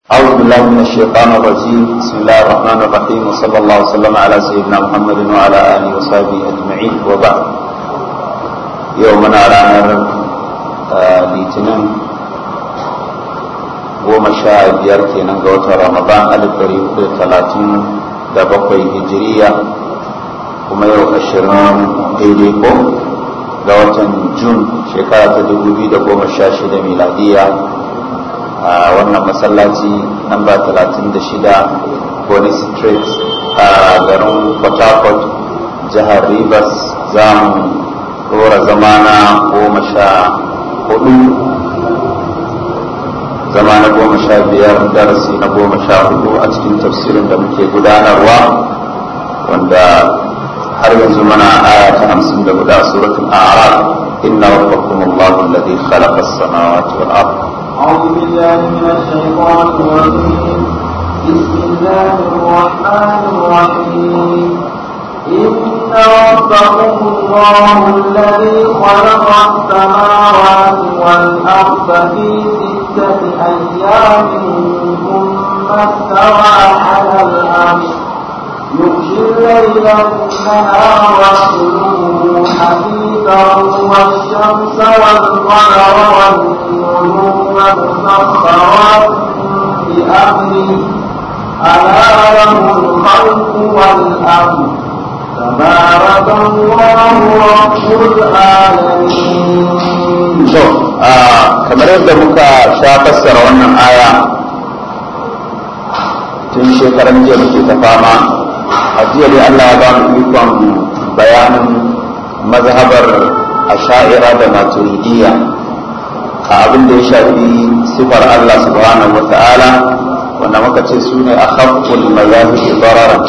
أعوذ بالله من الشيطان الرجيم بسم الله الرحمن الرحيم وصلى الله وسلم على سيدنا محمد وعلى آله وصحبه أجمعين وبعد يومنا رانا litinin goma sha biyar kenan ga watan ramadan alif ɗari hudu talatin da bakwai hijiriya kuma yau ashirin daidai ko ga watan jun shekara ta dubu biyu da goma sha shida miladiya a wannan masallaci namba talatin da shida Bonny Street a garin Port Harcourt jihar Rivers za mu dora zamana goma sha hudu zama na goma sha biyar darasi na goma sha hudu a cikin tafsirin da muke gudanarwa wanda har yanzu mana aya ta hamsin da guda suratul a'raf inna rabbakum allahu alladhi khalaqa as-samawati wal ardh أعوذ بالله من الشيطان الرجيم بسم الله الرحمن الرحيم إن ربكم الله الذي خلق السماوات والأرض في ستة أيام ثم استوى على العرش يغشي الليل النهار واطلبه حديثا والشمس والقمر والنجوم مسخرات بأمره ألا له الخلق والأمر تبارك الله رب العالمين so kamar yadda muka sha fassara wannan aya tun shekaran jiya muke ta fama a jiya dai Allah ya ba mu ikon bayanin mazhabar asha'ira da maturidiyya a abin da ya shafi sifar Allah subhanahu wa ta'ala wanda muka ce su ne a haƙƙul mazahibi bararan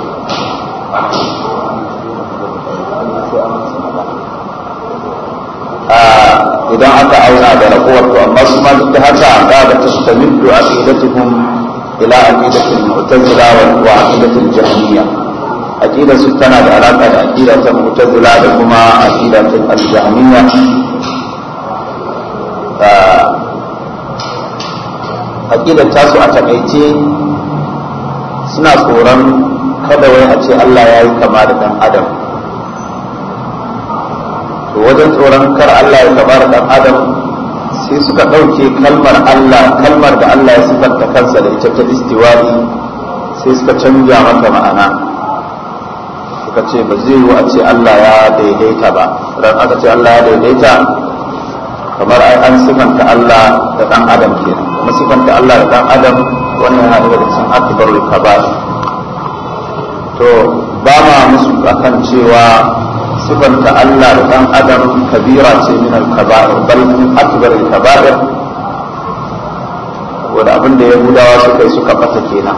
idan aka auna da rabuwar to amma su ma duk da haka za ga tastamiddu aqidatuhum ila aqidatil mu'tazila wa aqidatil jahmiyya aqida su tana da alaka da aqida ta mu'tazila da kuma aqida ta al-jahmiyya aqidar tasu a takaice suna tsoron kada wai a ce Allah ya yi kama da dan adam to wajen tsoron kar Allah ya kama da dan adam sai suka ɗauke kalmar Allah kalmar da Allah ya sifanta kansa da ita ta istiwari sai suka canja mata ma'ana suka ce ba zai yiwu a ce Allah ya daidaita ba ran aka ce Allah ya daidaita kamar ai an sifanta Allah da dan adam kenan kuma sifanta Allah da dan adam wannan yana daga cikin akbarul kaba'ir to ba ma musu akan cewa sifanta Allah da dan adam kabira ce min al-kaba'ir bal min akbar al-kaba'ir wanda abin da yahudawa suka yi suka fata kenan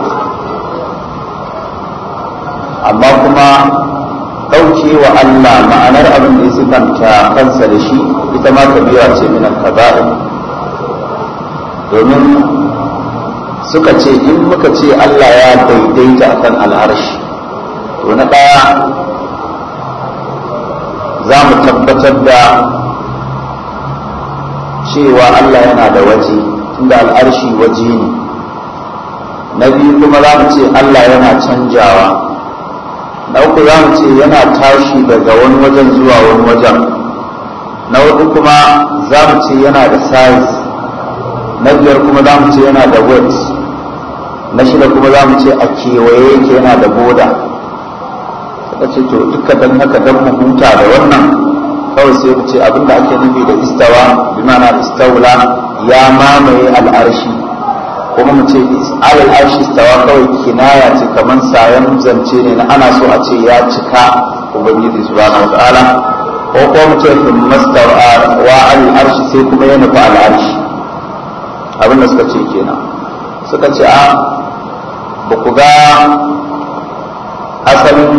amma kuma ɗauke wa Allah ma'anar abin da ya sifanta kansa da shi ita ma kabira ce min al-kaba'ir domin suka ce in muka ce Allah ya daidaita akan al'arshi to na ɗaya za mu tabbatar da cewa Allah yana da waje tunda al'arshi waje ne na biyu kuma za mu ce Allah yana canjawa na uku za mu ce yana tashi daga wani wajen zuwa wani wajen na hudu kuma za mu ce yana da size na biyar kuma za mu ce yana da weight na shida kuma za mu ce a kewaye yake yana da boda suka ce to duka don haka don mu huta da wannan kawai sai mu ce abinda ake nufi da istawa bi ma'ana istawla ya mamaye al'arshi kuma mu ce alal arshi istawa kawai kinaya ce kamar sayan zance ne na ana so a ce ya cika ubangiji subhanahu wa ta'ala ko kuma mu ce mastawa wa alal arshi sai kuma ya nufi al'arshi abinda suka ce kenan suka ce a ba ku ga asalin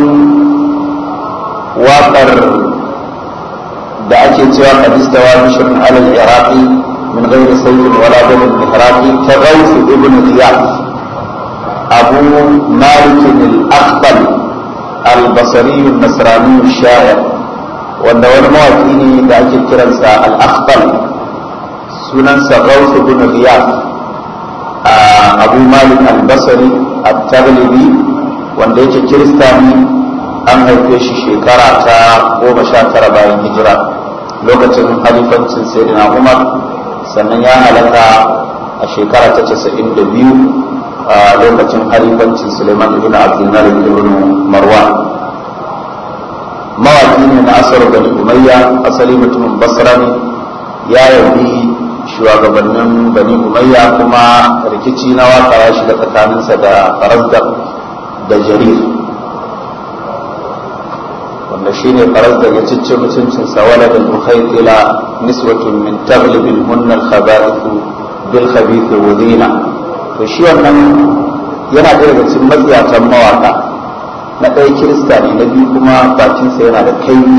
waƙar da ake cewa kadistawa bishirin alal iraqi min ghairi sayyid wala dalil mihraqi ta ghaus ibn ziyad abu malik al-akhbal al-basri al-nasrani al-sha'ir wanda wani mawaki ne da ake kiransa al-akhbal sunansa ghaus ibn ziyad abu malik al-basri at-taglibi wanda yake kirista ne an haife shi shekara ta goma sha tara bayan hijira lokacin halifancin sayyidina umar sannan ya halaka a shekara ta casa'in da biyu a lokacin halifancin suleiman ibn abdulmalik ibn marwan mawaki ne na asar bani umayya asali mutumin basra ne ya yabi shugabannin bani umayya kuma rikici na waka ya shiga tsakaninsa da farazdar da jarir wanda shine farazdar ya cicce mutuncinsa wala da ila niswatun min taglibin hunnal khaba'ithu bil khabith wudina to shi wannan yana da daga cikin matsiyatan mawaka na ɗaya kirista ne na biyu kuma bakinsa yana da kaimi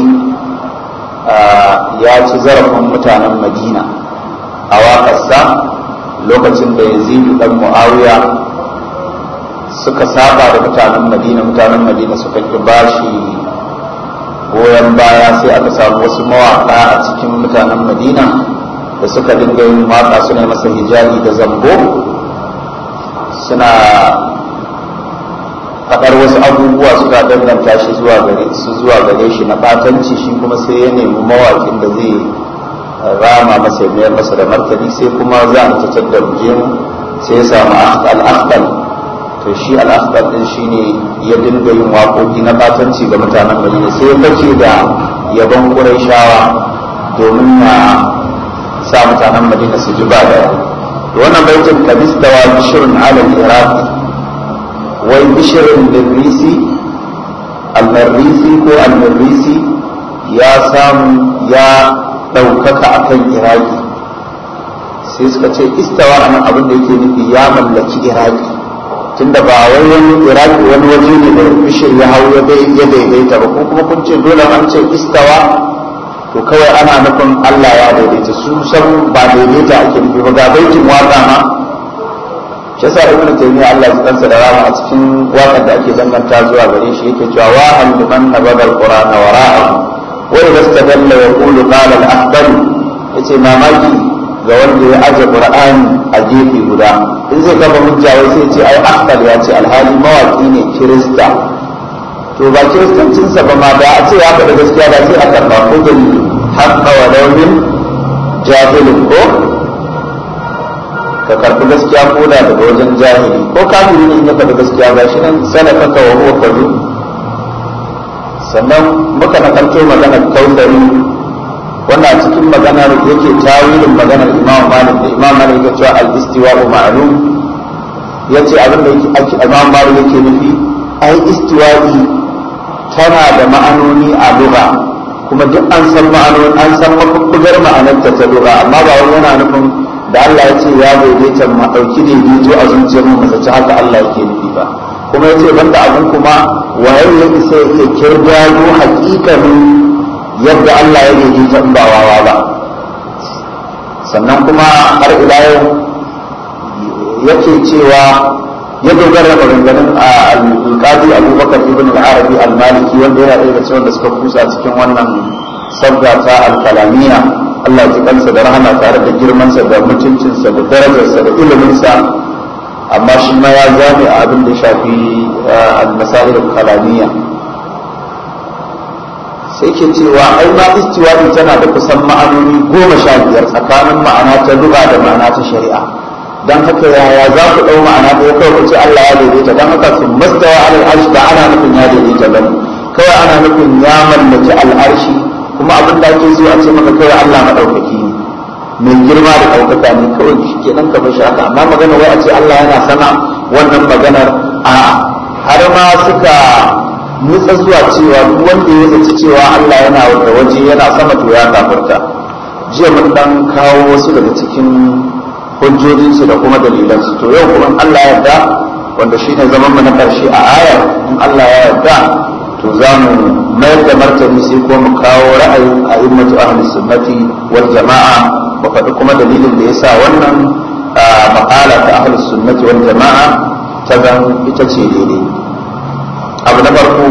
ya ci zarafin mutanen madina a waƙarsa lokacin da yazidu dan mu'awiya suka saba da mutanen madina mutanen madina suka ki bashi goyon baya sai aka samu wasu mawaƙa a cikin mutanen madina da suka dinga yin waƙa suna masa hijabi da zambo suna faɗar wasu abubuwa suka danganta shi zuwa gare su zuwa gare shi na fatanci shi kuma sai ya nemi mawaƙin da zai rama masa ya mayar masa da martani sai kuma za a tattar da mu sai ya samu al-akhbal to shi al-akhbal din shine ya dinga yin waƙoƙi na fatanci ga mutanen Madina sai ya bace da yabon Qurayshawa domin ya sa mutanen Madina su ji ba da wannan baitin kabis da wa bishrun ala al-iraq wai bishrun lirisi al-marisi ko al-marisi ya samu ya ɗaukaka a kan iraki sai suka ce istawa a nan abin da yake nufi ya mallaki iraki tunda ba wai wani iraki wani waje ne da bishir ya hau ya daidaita ba ko kuma kun ce dole an ce istawa to kawai ana nufin allah ya daidaita su san ba daidaita ake nufi ba ga baitin waka ma shi yasa ibnu taymiya Allah ya kansa da rama a cikin wakar da ake danganta zuwa gare shi yake cewa wa hal liman nabada alqur'ana wara'ahu wani istadalla ya kulu qala al-ahbari yace mamaki ga wanda ya aje qur'ani a gefe guda in zai kafa hujja wai sai ce ai ahbal ya ce alhali mawaki ne kirista to ba kiristancin sa ba ma da a ce ya faɗa gaskiya da sai aka ba ko bil haqqa wa lawmin jahilin ko ka karɓi gaskiya ko da daga wajen jahili ko kafiri ne in ya faɗa gaskiya ga shi nan sanafaka wa huwa kadhub sannan muka nakarto maganar kausari wannan a cikin maganar yake tawilin maganar imam malik da imam malik ya cewa al-istiwa ma'lum yace abin da yake imam malik yake nufi ai istiwa'i tana da ma'anoni a lugha kuma duk an san ma'anoni an san mafubbugar ma'anarta ta lugha amma ba wani yana nufin da Allah ya ce ya daidaita ma dauki daidaito a zuciyar mu ba ci haka Allah yake nufi ba kuma yace banda abin kuma waye ya isa ya kirgado hakikanin yadda Allah ya daidaita in ba wawa ba sannan kuma har ila yau yake cewa ya dogara da maganganun alƙadi abubakar ibn al-arabi al-maliki wanda yana ɗaya da cikin da suka kusa cikin wannan sabga ta al-kalamiya Allah ya kansa da rahama tare da girmansa da mutuncinsa da darajarsa da iliminsa amma shi ma ya zame a abin da shafi al-masail al-kalamiyya sai ke cewa ai ma istiwa'i tana da kusan ma'anoni goma sha biyar tsakanin ma'ana ta lugha da ma'ana ta shari'a dan haka yaya za ku dau ma'ana da kawai ku ce Allah ya daidaita dan haka sun mastawa alal arshi ba ana nufin ya daidaita bane kawai ana nufin ya mallaki al'arshi kuma abin da ake so a ce maka kawai Allah madaukaki ne mai girma da ɗaukaka ne kawai shi kenan ka bashi haka amma magana wai a ce Allah yana sana wannan maganar a har ma suka nutsa zuwa cewa duk wanda ya zaci cewa Allah yana da waje yana sama to ya kafirta jiya mun dan kawo wasu daga cikin hujjojinsu da kuma dalilansu to yau kuma Allah ya yarda wanda shine zaman mu na karshe a aya in Allah ya yarda to za mu mayar da martani sai ko mu kawo ra'ayin a'immatu ahli sunnati wal jama'a mu faɗi kuma dalilin da yasa wannan maƙala ta ahli sunnati wal jama'a ta zan ita ce daidai abu na farko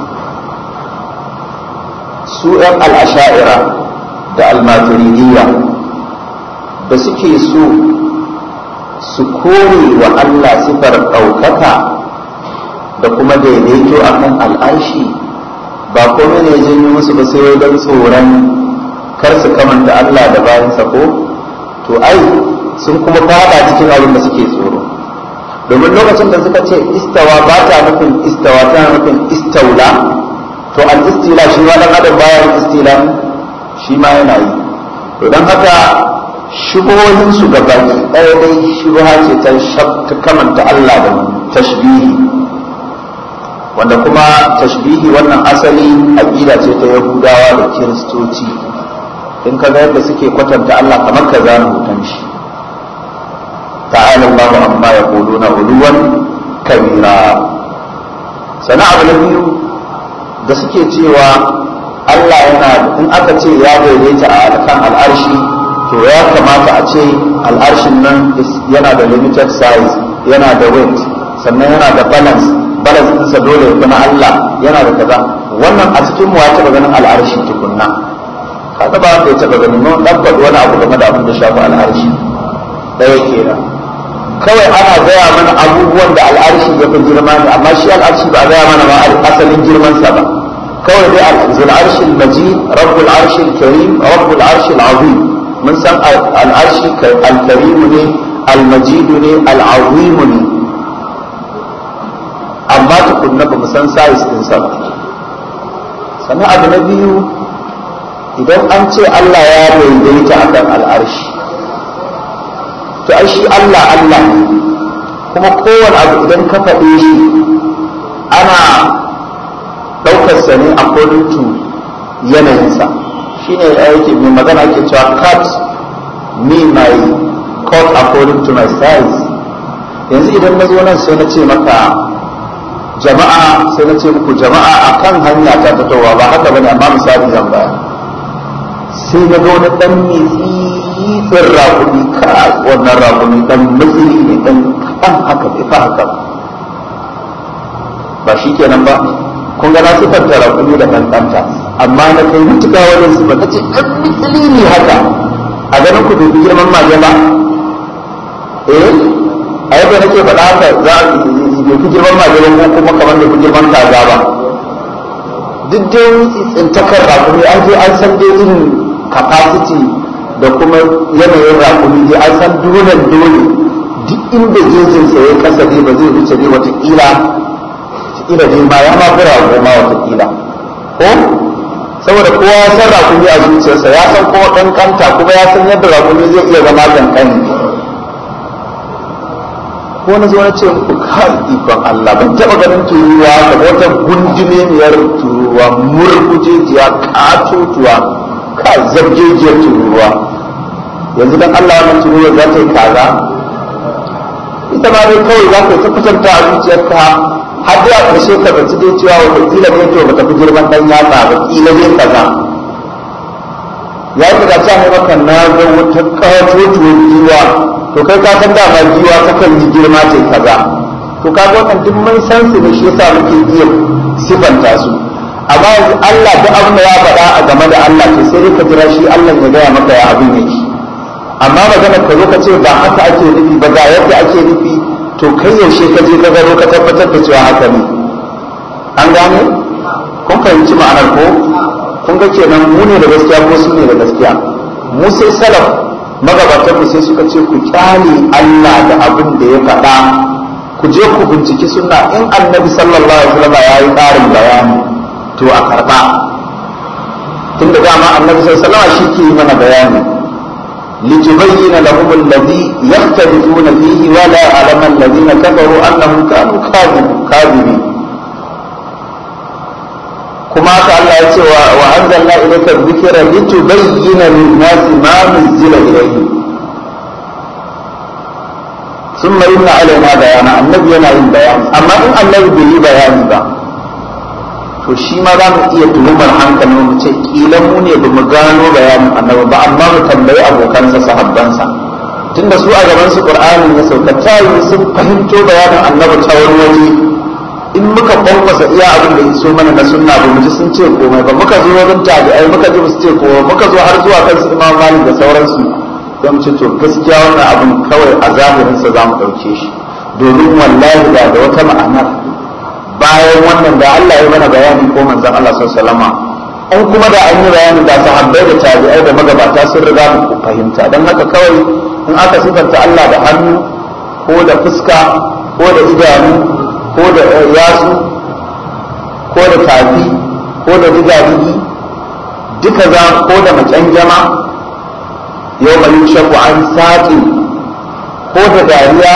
su ‘yan al'asha'ira da almaturidiyya da suke so su kore wa Allah sifar ɗaukaka da kuma daidaito a kan al'arshi ba kome ne janyo musu ba sai don tsoron kar su kamanta Allah da bayansa ko to ai sun kuma fada cikin abin da suke tsoro domin lokacin da suka ce istawa ba ta nufin istawa tana nufin istaula to al istila shi ma dan adam bayan istila shi ma yana yi to dan haka shubuhohin su ga baki ɗaya dai shubha ce ta ta kamanta Allah da tashbihi wanda kuma tashbihi wannan asali aqida ce ta Yahudawa da Kiristoci in ka ga yadda suke kwatanta Allah kamar ka zanu hutan shi ta'ala Allahu amma yaquluna uluwan kabira sana abu na biyu da suke cewa Allah yana in aka ce ya daidaita a kan al'arshi to ya kamata a ce al'arshin nan yana da limited size yana da weight sannan yana da balance balance ɗinsa dole ya na Allah yana da kaza wannan a cikin mu ya taɓa ganin al'arshi tukunna kaga ba ka taɓa ganin mun dan faɗi wani abu game da abin da shafi al'arshi ɗaya kenan kawai ana gaya mana abubuwan da al'arshi ya fi girma ne amma shi al'arshi ba a gaya mana ma asalin girmansa ba kawai dai al'azul arshil majid rabbul arshil karim rabbul arshil azim mun san al'arshi al-karim ne al-majid ne al-azim ne amma tukunna ba mu san size din sa ba sannan abu na biyu idan an ce Allah ya daidaita akan al'arshi to ai shi Allah Allah ne kuma kowane abu idan ka faɗe shi ana ɗaukar sa ne according to yanayinsa shi ne yake mai magana ke cewa cut me my cut according to my size yanzu idan na zo nan sai na ce maka jama'a sai na ce muku jama'a akan hanya ta fitowa ba haka bane amma misali zan baya sai na ga wani dan mitsitsin rakumi ka wannan rakumi dan matsiri ne dan kan haka bai fa haka ba shi kenan ba kun ga na sifar da rakumi da kankanta amma na kai mutuka wajen sifar ta ce dan matsiri ne haka a ganin ku dubi girman maje ba eh a yadda nake faɗa haka za a bai fi girman maje ba ko kuma kamar da fi girman kaza ba duk dai tsintakar rakumi an je an san dai irin capacity da kuma yanayin rakumi dai an san dole dole duk inda jinsinsa ya kasa dai ba zai wuce dai watakila watakila dai ma ya ma fi rago ma watakila ko saboda kowa ya san rakumi a zuciyarsa ya san kuma kankanta kuma ya san yadda rakumi zai iya zama kankani ko na zo na ce muku kai ikon Allah ban taba ganin turuwa da wata gundumemiyar turuwa murgujejiya katotuwa ka zabjejiyar turuwa yanzu dan Allah wannan turuwa za ta yi kaza ita ma dai kawai za ka yi ta kusanta a zuciyarka har da a ƙarshe ka zaci dai cewa wata kila ne to ba ta fi girman dan yatsa ba kila ne kaza ya yi da ta maka na ga wata katotuwar giwa to kai ka san dama giwa ta kan yi girma ce kaza to ka ga wannan duk mun san su ne shi yasa muke iya sifanta su amma yanzu Allah duk abin da ya faɗa a game da Allah to sai dai ka jira shi Allah ya gaya maka ya abin yake amma magana ka zo ka ce ba haka ake nufi ba ga yadda ake nufi to kai yaushe ka je ka gano ka tabbatar da cewa haka ne an gane kun fahimci ma'anar ko kun ga kenan mu ne da gaskiya ko su ne da gaskiya mu sai salaf magabatan mu sai suka ce ku kyale Allah da abin da ya faɗa ku je ku binciki sunna in annabi sallallahu alaihi wasallam ya yi ƙarin bayani to a karɓa tunda dama annabi sallallahu alaihi wasallam shi ke yi mana bayani لتبين لهم الذي يختلفون فيه ولا يعلم الذين كفروا انهم كانوا كاذبين كما قال الله وانزلنا اليك الذكر لتبين للناس ما نزل اليهم ثم ان علينا بيانا النبي yana yin bayani amma in annabi bai yi bayani ba to shi ma za mu iya tuhumar hankalin mu ce kila mu ne ba mu gano bayanin annabi ba amma mu tambayi abokansa sahabbansa tunda su a gaban su qur'ani ya sauka tayi sun fahimto bayanin annabi ta wani waje in muka kwankwasa iya abin da iso mana na sunna ba mu ji sun ce komai ba muka zo wajen tabi'ai muka ji su ce komai muka zo har zuwa kan su imam malik da sauransu don ce to gaskiya wannan abin kawai a zahirinsa za mu ɗauke shi domin wallahi da da wata ma'anar bayan wannan da Allah ya mana bayani ko manzon Allah sallallahu alaihi in kuma da an yi bayani da sahabbai da tabi'ai da magabata sun riga mu fahimta don haka kawai in aka sifanta Allah da hannu ko da fuska ko da idanu ko da yatsu ko da tafi ko da digadigi duka za ko da macanjama yau mai yushaku an saƙi ko da dariya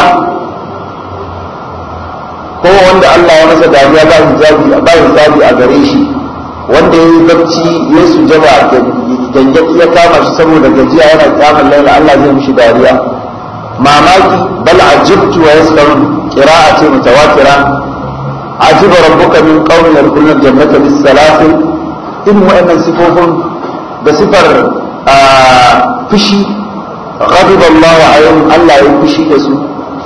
ko wanda Allah ya masa dariya ba hijabi ba hijabi a gare shi wanda ya yi bacci ya sujaba gangaɗi ya kama shi saboda gajiya yana kyamun laila Allah zai mishi dariya mamaki bal ajibtu wa yaskarun qira'a ce mutawatira ajiba rabbuka min qaumin yadkhuluna jannata bis salasin in wa'annan sifofin da sifar fushi ghadiba Allah ayyuhum Allah ya fushi da su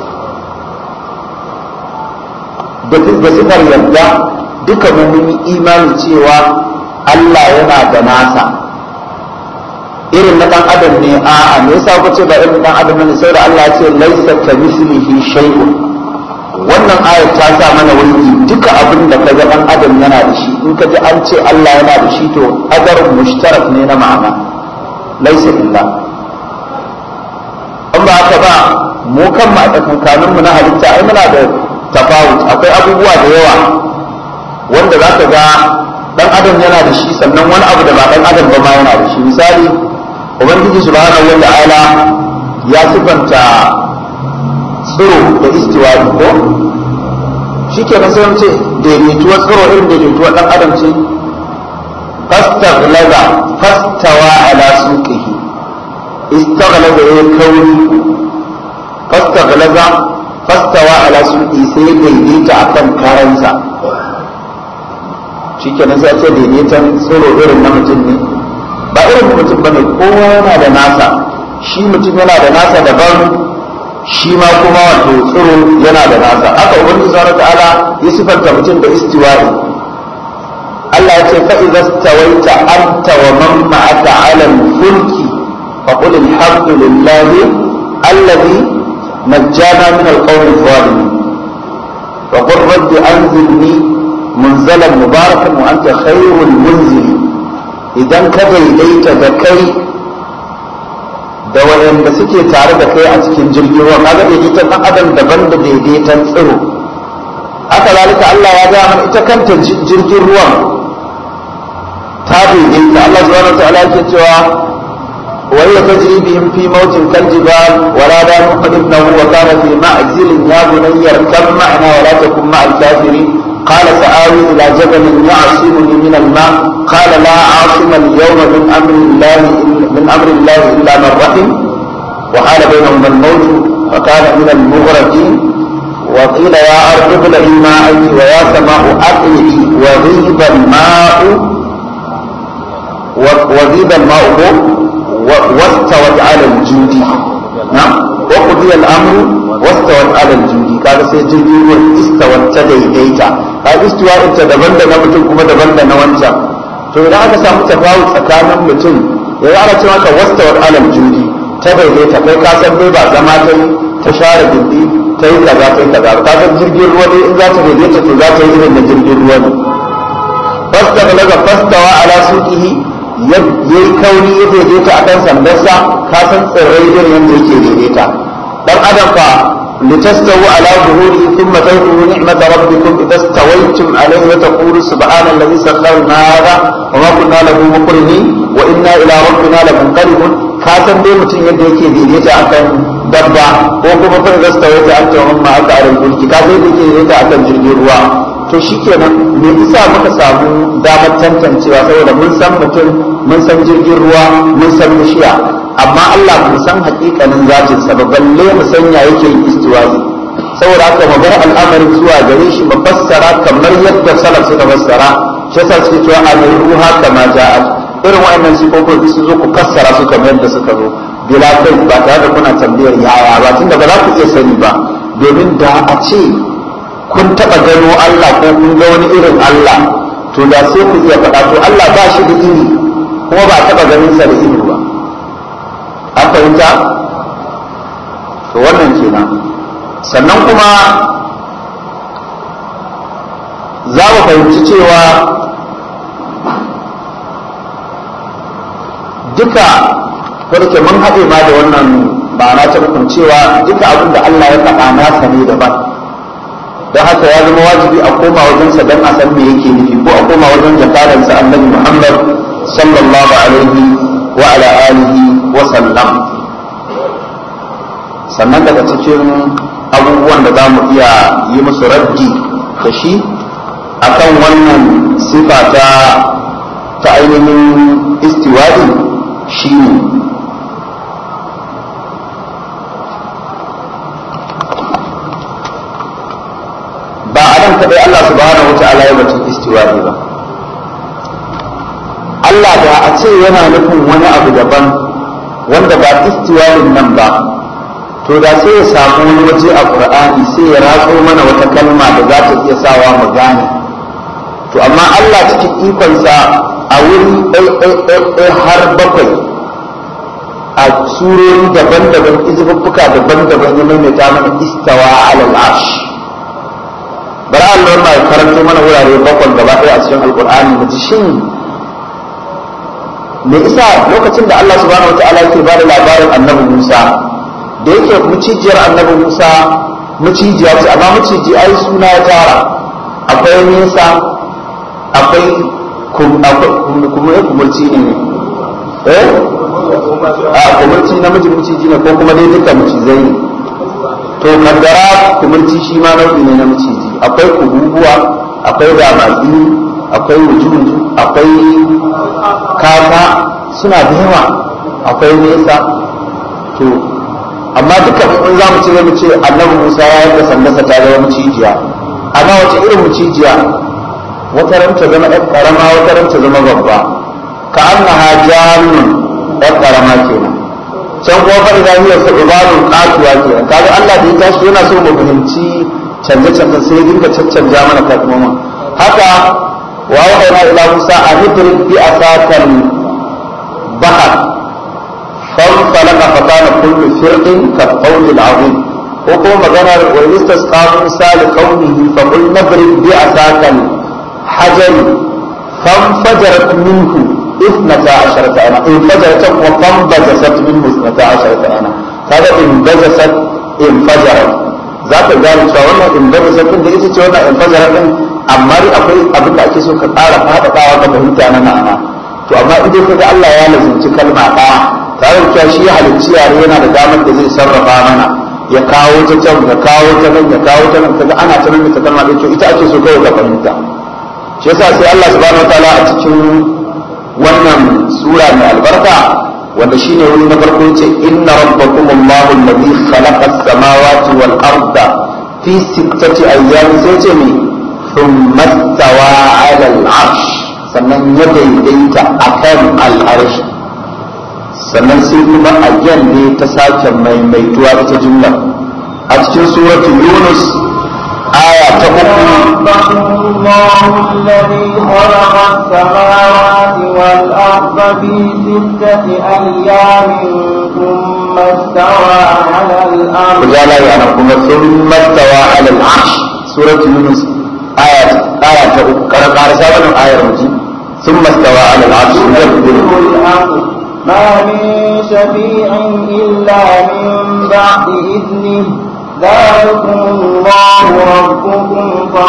da sifar yarda duka mun yi imani cewa Allah yana da nasa irin na dan adam ne a'a me yasa ku ce ba irin dan adam ne sai da Allah ya ce laisa ka mislihi shay'un wannan ayar ta sa mana wani duka abin da kaga dan adam yana da shi in ka ji an ce Allah yana da shi to adarun mushtarak ne na ma'ana laisa illa in ba haka ba mu kan ma tsakankanin mu na halitta ai muna da tafawut akwai abubuwa da yawa wanda za ka ga dan adam yana da shi sannan wani abu da ba dan adam ba ma yana da shi misali ubangiji subhanahu wa ta'ala ya sifanta tsiro da istiwa'i ko shi ke sai ce daidaituwa tsiro irin daidaituwa dan adam ce fastaghlaza fastawa ala suqihi istaghlaza ya kauri fastaghlaza fastawa ala suqihi sai daidaita akan karansa shikenan sai ce daidaitan tsoro irin na mutum ne ba irin mutum ba ne kowa yana da nasa shi mutum yana da nasa daban shi ma kuma wato tsoro yana da nasa haka ubangiji subhanahu ta'ala ya sifanta mutum da istiwa'i Allah ya ce fa idza stawaita anta wa man ma'aka 'ala al-fulki fa qul alhamdulillahi alladhi najjana min al-qawmi adh-dhalimin wa qur rabbi anzilni munzalan mubarakan wa anta khairul munzili idan ka daidaita da kai da wayanda suke tare da kai a cikin jirgin ruwa kaga daidaitan dan adam daban da daidaitan tsiro haka zalika Allah ya ga mana ita kanta jirgin ruwan ta daidaita Allah subhanahu wa ta'ala yake cewa وهي تجري بهم في موج كالجبال ونادى نوح ابنه وكان في معزل يا بني اركب معنا ولا تكن مع الكافرين قال سآوي إلى جبل يعصمني من الماء قال لا عاصم اليوم من أمر الله من أمر الله إلا من رحم وحال بينهما الموت فكان من المغرقين وقيل يا أرض ابلعي ماءك ويا سماء أقلعي وغيب الماء وغيب الماء واستوت على الجود نعم وقضي الأمر واستوت على الجود kaga sai jirgin ruwan istawat ta daidaita ka istiwa ita daban da na mutum kuma daban da na wancan to idan aka samu tafawut tsakanin mutum ya ana ce maka wastawat alal judi ta daidaita kai ka san dai ba zama ta yi ta share bindi ta yi kaza ta yi kaza ka san jirgin ruwa dai in za ta daidaita to za ta yi irin da jirgin ruwa ne fasta balaga fastawa ala suqihi yayi kauni ya daidaita akan sandarsa ka san tsirrai irin yadda yake daidaita dan adam fa لتستووا على ظهوره ثم تذكروا نعمة ربكم إذا استويتم عليه وتقولوا سبحان الذي سخر لنا هذا وما كنا له مقرنين وإنا إلى ربنا لمنقلبون كاتم دي متين يدي يكي ديديتا أكن دبا وكما فإذا استويت أنت ومن معك على الفلك كاتم دي يكي ديديتا أكن jirgin ruwa to shikenan me isa muka samu damar tantancewa saboda mun san mutum mun san jirgin ruwa mun san bishiya amma Allah mu san hakikanin zatin sa ba balle mu san ya yake yin istiwazi saboda haka mu bar al'amarin zuwa gare shi mu fassara kamar yadda salaf suka fassara shi yasa suke cewa al-ruha kama ja'at irin wa'annan sifofin su zo ku fassara su kamar yadda suka zo bila kai ba tare da kuna tambayar yaya ba tunda ba za ku iya sani ba domin da a ce kun taɓa gano Allah ko kun ga wani irin Allah to da sai ku iya faɗa to Allah ba shi da iri kuma ba a taɓa ganin sa da iri ba an fahimta to wannan kenan sannan kuma za mu fahimci cewa duka farke mun haɗe ma da wannan ma'ana ta nufin cewa duka abin da Allah ya faɗa nasa ne daban don haka ya zama wajibi a koma wajensa don a san me yake nufi ko a koma wajen jakaransa annabi Muhammad sallallahu alaihi wa ala alihi wa sallam sannan daga cikin abubuwan da za mu iya yi musu raddi da shi akan wannan sifa ta ta ainihin istiwa'i shi ne ba a nan kaɗai Allah subhanahu wa ta'ala ya batun istiwa'i ba Allah da a ce yana nufin wani abu daban wanda ba istiwa'in nan ba to da sai ya samu wani waje a Qur'ani sai ya ratso mana wata kalma da za ta iya sawa mu gane to amma Allah cikin ikonsa a wuri ɗai har bakwai a surori daban-daban izububbuka daban-daban ya maimaita mana istawa alal arsh bari Allah ma ya karanto mana wurare bakwai gaba ɗaya a cikin alkur'ani mu ji shin me isa lokacin da Allah subhanahu wataala yake bada labarin annabi Musa da yake mucijiyar annabi Musa mucijiya ce amma muciji ai suna ya tara akwai nesa akwai kuma ya kumurci ne eh a kumurci namiji muciji ne ko kuma dai duka mucizai ne to kaddara kumurci shi ma nau'i ne na muciji akwai kububuwa akwai damatsi akwai wujudu akwai kaka suna da yawa akwai nesa to amma duka in za mu ce mu ce annabi musa ya yanka sandasa ta zama mucijiya amma wace irin mucijiya wata ran ta zama ɗan ƙarama wata ran ta zama babba ka annaha jannun ɗan ƙarama kenan can kuma fa idan hiya su'banun qatuwa kenan kaga Allah da ya tashi yana so mu fahimci canje canje sai ya dinga caccanja mana kalmomin haka wa wa'ayna ila Musa an idrik bi asakal bahar فانطلق فكان كل فرق كالقول العظيم وقوم maganar ويستسقى موسى لقومه فقل نضرب بعصاك الحجر فانفجرت منه اثنتا عشرة عينا انفجرت وفانبجست منه اثنتا عشرة عينا هذا انبجست انفجرت za ka gane cewa wannan inbajasat din da ita ce wannan infajarat din amma dai akwai abin da ake so ka ƙara faɗaɗawa ka fahimta na ma'ana to amma idan ka ga Allah ya lazimci kalma ɗaya tare da cewa shi halicci yare yana da damar da zai sarrafa mana ya kawo ta can ya kawo ta nan ya kawo ta nan kaga ana ta nan ta kalma ɗaya to ita ake so kawai ka fahimta shi yasa sai Allah subhanahu wataala a cikin wannan sura mai albarka wanda shine wuri na farko yace inna rabbakum Allahu alladhi khalaqa as-samawati wal arda fi sittati ayyamin sai ce me thumma stawa 'ala al-'arsh sannan ya daidaita akan al-'arsh sannan sai kuma ayyan ne ta sake maimaituwa ita jumla a cikin suratul yunus aya ta uku الله الذي خلق السماوات والأرض في ستة أيام ثم استوى على الأرض وجعل يعني كما ثم استوى على العرش سورة يونس آية آية ta uku kana karasa wannan ayar muji ثم استوى على العرش يدبر الأمر ما من شفيع إلا من بعد إذنه ذلكم الله ربكم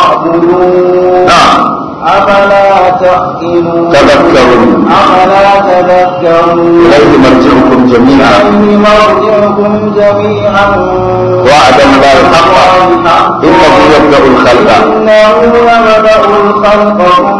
فاعبدوه نعم أفلا تعقلون تذكرون أفلا تذكرون إليه مرجعكم جميعا إليه مرجعكم جميعا وعد الله حقا إنه يبدأ الخلق إنه يبدأ الخلق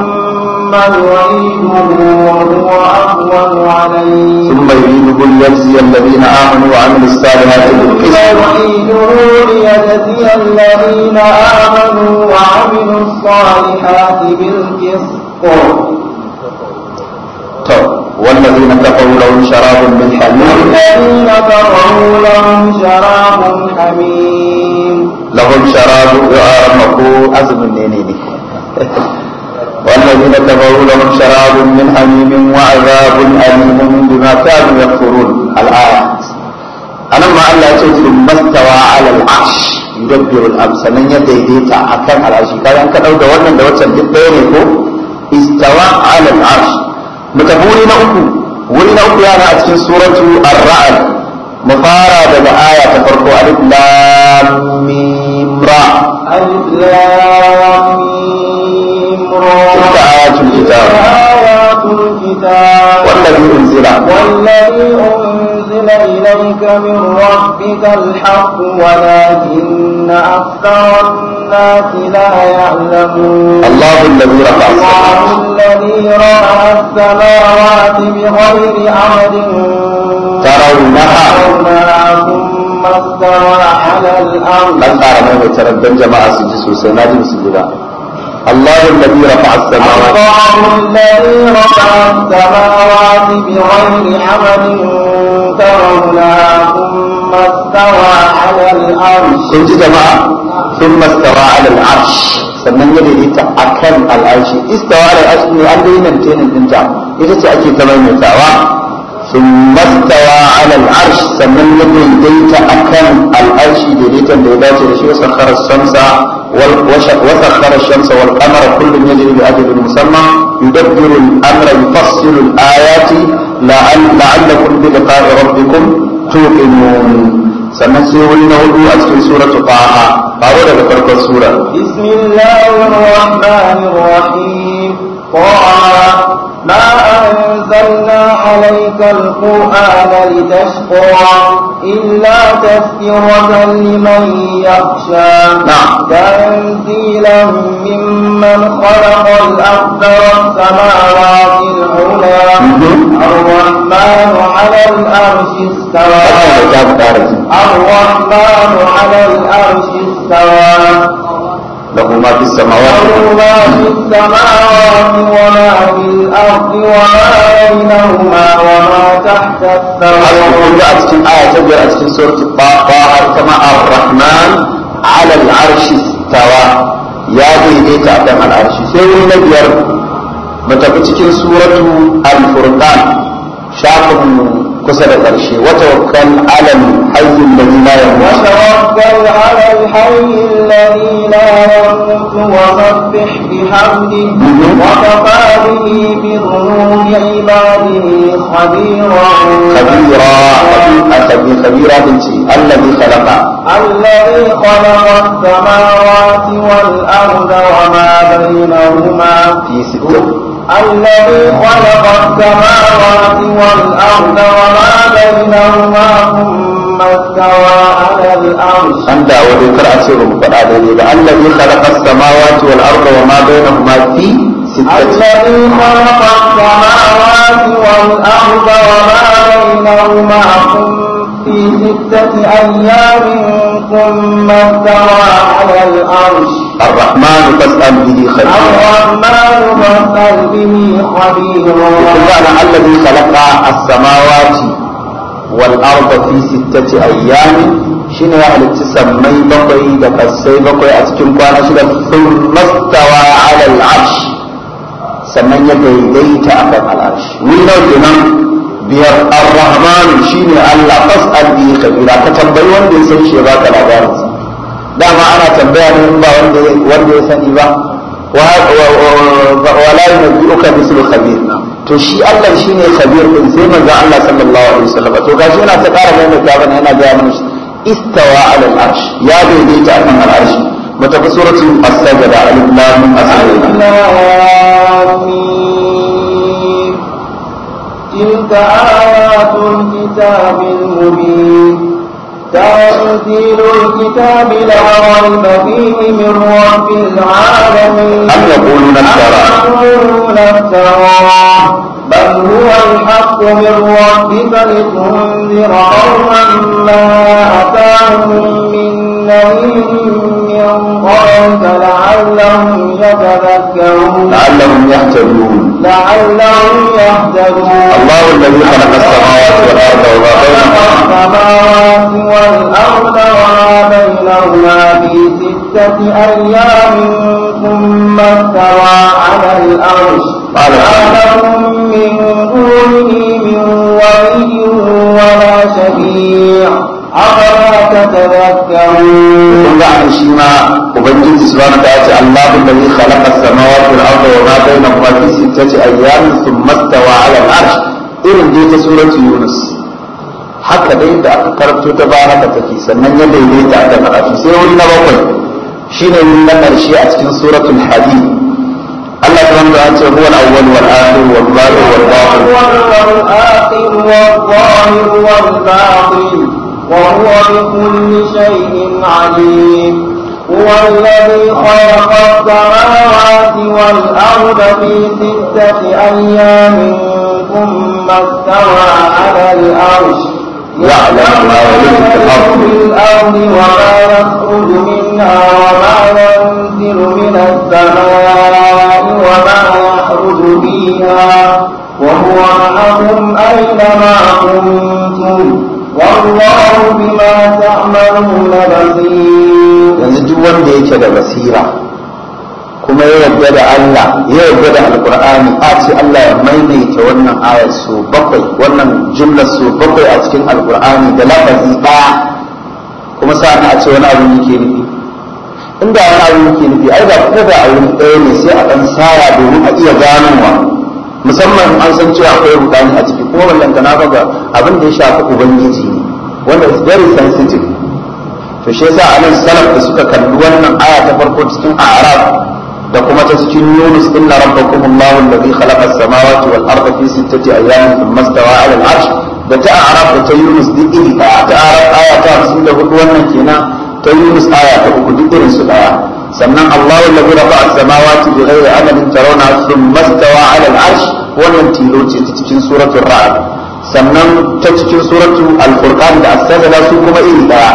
ثم يعيده وهو أهون عليه ثم يريده ليجزي الذين آمنوا وعملوا الصالحات بالقسط يعيده ليجزي الذين آمنوا وعملوا الصالحات بالقسط to والذين كفروا لهم شراب من حميم الذين كفروا لهم شراب حميم لهم شراب يعرفه أزم النينين والذين كفروا لهم شراب من حميم وعذاب أليم بما كانوا يكفرون الآية anan ma Allah ya ce sun mastawa ala al-arsh yudabbiru al-amr sannan ya daidaita akan al-arshi kayan ka dauka wannan da wancan duk ɗaya ne ko istawa ala al-arsh mutafi wuri na uku wuri na uku yana a cikin suratu ar-ra'd mu fara daga aya ta farko alif lam mim ra ألف لام ميم را تلك آيات الكتاب آيات الكتاب والذي أنزل والذي أنزل إليك من ربك الحق ولكن أكثر الناس لا يعلمون الله الذي رفع الله السماوات الذي رفع السماوات بغير عمد ترونها ترونها ثم استوى على الأرض dan ƙara mai taraddan jama'a su ji sosai na ji su guda Allahu alladhi rafa'a as-samawati الله الذي رفع السماوات بغير عمد ترونها ثم استوى على الأرش kun ji jama'a thumma istawa 'ala al-'arsh sannan ya daidaita akan al-arshi istawa 'ala al-arsh ne an dai nan tenin dinta ita ce ake ta maimaitawa thumma istawa 'ala al-'arsh sannan ya daidaita akan al-arshi daidaitan da ya dace da shi wa sakhara as-shamsa wal wa sakhara ash-shamsa wal qamara kullun yajri bi ajalin musamma yudabbiru al-amra yufassilu al-ayati la'allakum bi liqa'i rabbikum tuqinun sannan sai wani na hudu a cikin suratu taha faro daga farkon sura بسم الله الرحمن الرحيم طه ما أنزلنا عليك القرآن لتشقى إلا تذكرة لمن يخشى نعم. تنزيلا ممن خلق الأرض والسماوات العلى مهم. الرحمن على الأرش استوى ta fara ji الرحمن على الأرش استوى lahu ma fis samawati له ما في السماوات وما في الأرض وما بينهما وما تحت har الثرى kun ga a cikin aya ta biyar a cikin suratu taha kama ar-rahman ala al-arshi istawa ya daidaita akan al-arshi sai wani na biyar mu tafi cikin suratu al-furqan shafin kusa da ƙarshe wata wakkan alal hayyin da la yamut وتوكل على الحي الذي لا يموت وسبح بحمده وكفى به بذنوب عباده خبيرا خبيرا خبير خبيرا بنتي الذي خلق الذي خلق السماوات والأرض وما بينهما في ستة الذي خلق السماوات والأرض وما بينهما ثم استوى على الأرش an dawo dai kar a ce ba mu faɗa daidai ba allazi khalaqa as-samawati wal arda wa ma bainahuma fi sittati الذي خلق السماوات والأرض وما بينهما في ستة أيام ثم استوى على الأرش الرحمن فاسأل به خبيرا الرحمن فاسأل به خبيرا وكان الذي خلق السماوات والأرض في ستة أيام شنو يعني تسمي بقي دقسي بقي أتكن كوانا شدا ثم استوى على العرش sannan ya daidaita a kan al'arshi wuri nawa kenan biyar ar-rahman shine Allah fas'al bi kabira ka tambayi wanda ya san shi ya baka labarin sa dama ana tambaya ne in ba wanda wanda ya sani ba wa wa la yunabbi'uka mislu khabir to shi Allah shine khabir din sai manzo Allah sallallahu alaihi wasallam to gashi yana ta ƙara mai mai bane yana ga mana shi istawa ala al-arsh ya daidaita akan al-arsh mata suratul as-sajda alif lam mim as-sajda آمين تلك آيات الكتاب المبين تنزيل الكتاب لا ريب فيه من رب العالمين أم يقولون افترى يقولون افتراه بل هو الحق من ربك لتنذر قوما ما أتاهم من نذير من قبلك لعلهم يتذكرون لعلهم يهتدون لعلهم يهتدون الله الذي خلق السماوات والأرض وما بينهما السماوات والأرض وما بينهما في ستة أيام ثم استوى على الأرش قال ما لهم من دونه من ولي ولا شفيع تذكرون kun ga an shi ma ubangiji subhanahu wa ta'ala ce Allahu alladhi khalaqa as-samawati wal arda wa ma bainahuma fi sittati ayyamin thumma istawa 'ala al-'arsh irin dai ta suratu Yunus haka dai da aka karanto ta ba haka take sannan ya daidaita aka karatu sai wuri na bakwai shine wuri na karshe a cikin suratul hadid Allah subhanahu wa ta'ala ce huwa al-awwal wal akhir wal zahir wal batin والآخر والظاهر والباطن وهو بكل شيء عليم هو الذي خلق السماوات والأرض في ستة أيام ثم استوى على الأرش يعلم ما يلج في الأرض. في الأرض وما يخرج منها وما ينزل من السماء وما يخرج فيها وهو معكم أينما كنتم والله بما تعملون بصير yanzu duk wanda yake da basira kuma ya yarda da Allah ya yarda da alkur'ani a ce Allah ya maimaita wannan ayar su bakwai wannan jumlar su bakwai a cikin alkur'ani da lafazi ɗaya kuma sa'an a ce wani abu yake nufi inda wani abu yake nufi ai da kuma da aure ɗaya ne sai a ɗan saya domin a iya ganowa musamman an san cewa akwai rudani a ciki kuma wannan na ga abin da ya shafi ubangiji ne wanda is very sensitive to shi yasa anan salaf da suka kalli wannan aya ta farko cikin a'raf da kuma ta cikin yunus inna rabbakum allahu alladhi khalaqa as-samawati wal arda fi sittati ayyamin thumma istawa 'ala al-'arsh da ta a'raf da ta yunus duk iri daya ta a'raf aya ta 54 wannan kenan ta yunus aya ta uku duk irin su daya sannan allahu alladhi rafa'a as-samawati bighairi 'amalin tarawna thumma istawa 'ala al-'arsh wannan tilo ce ta cikin suratul ra'd sannan ta cikin suratul al-furqan da as-sajda su kuma iri daya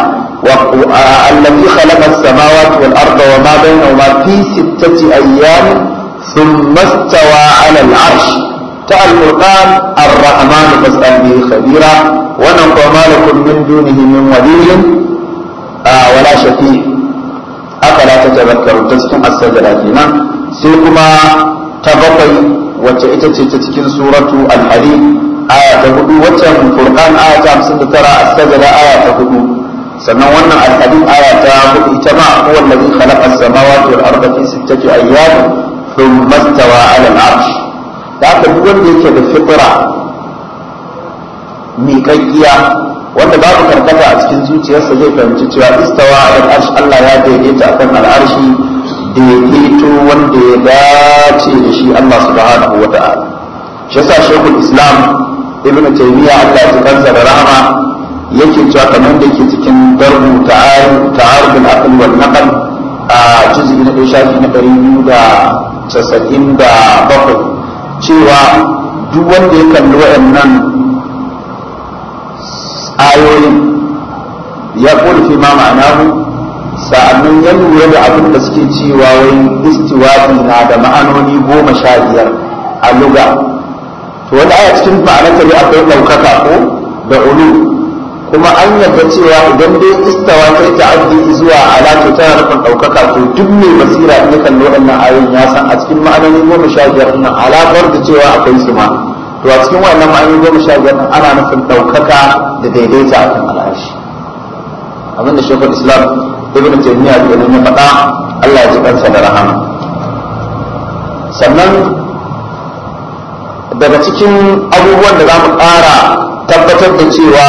الذي خلق السماوات والأرض وما بينهما في ستة أيام ثم استوى على العرش تعالى القرآن الرحمن فاسأل به خبيرا ونقوى ما لكم من دونه من ولي آه ولا شفيع أفلا تتذكرون تسكن السجلة هنا سيكما تبقي وتأتي تتكن سورة الحديد آية تهدو وتم القرآن آية 59 السجلة آية تهدو sannan wannan alhadin aya ta hudu ita ma huwa allazi khalaqa as-samawati wal arda fi sittati ayyam thumma istawa 'ala al-'arsh da haka duk wanda yake da fitra miƙaƙƙiya wanda babu karkata a cikin zuciyarsa zai fahimci cewa istawa 'ala al-'arsh Allah ya daidaita akan al-'arshi daidaito wanda ya dace da shi Allah subhanahu wa ta'ala shi yasa shaykhul islam ibnu taymiya Allah ya kansa da rahama yake cewa kamar da ke cikin darbu ta'arubul aql wal naql a juz'i na ɗaya shafi na ɗari biyu da casa'in da bakwai cewa duk wanda ya kalli waɗannan ayoyin ya fi ma ma'anahu sa'annan ya lura da abin da suke cewa wai istiwafi na da ma'anoni goma sha biyar a luga to wanda aya cikin ma'anarta ne akwai ɗaukaka ko da ulu kuma an yarda cewa idan dai istawa ta ta'addi zuwa alatu tana nufin ɗaukaka to duk mai basira in ya kalli waɗannan ayoyin ya san a cikin ma'anoni goma sha biyar nan alaƙar da cewa akwai su ma to a cikin waɗannan ma'anoni goma sha biyar nan ana nufin ɗaukaka da daidaita akan al'arshi abinda shekul islam ibn taymiya kenan ya faɗa Allah ya ji kansa da rahama sannan daga cikin abubuwan da za mu ƙara tabbatar da cewa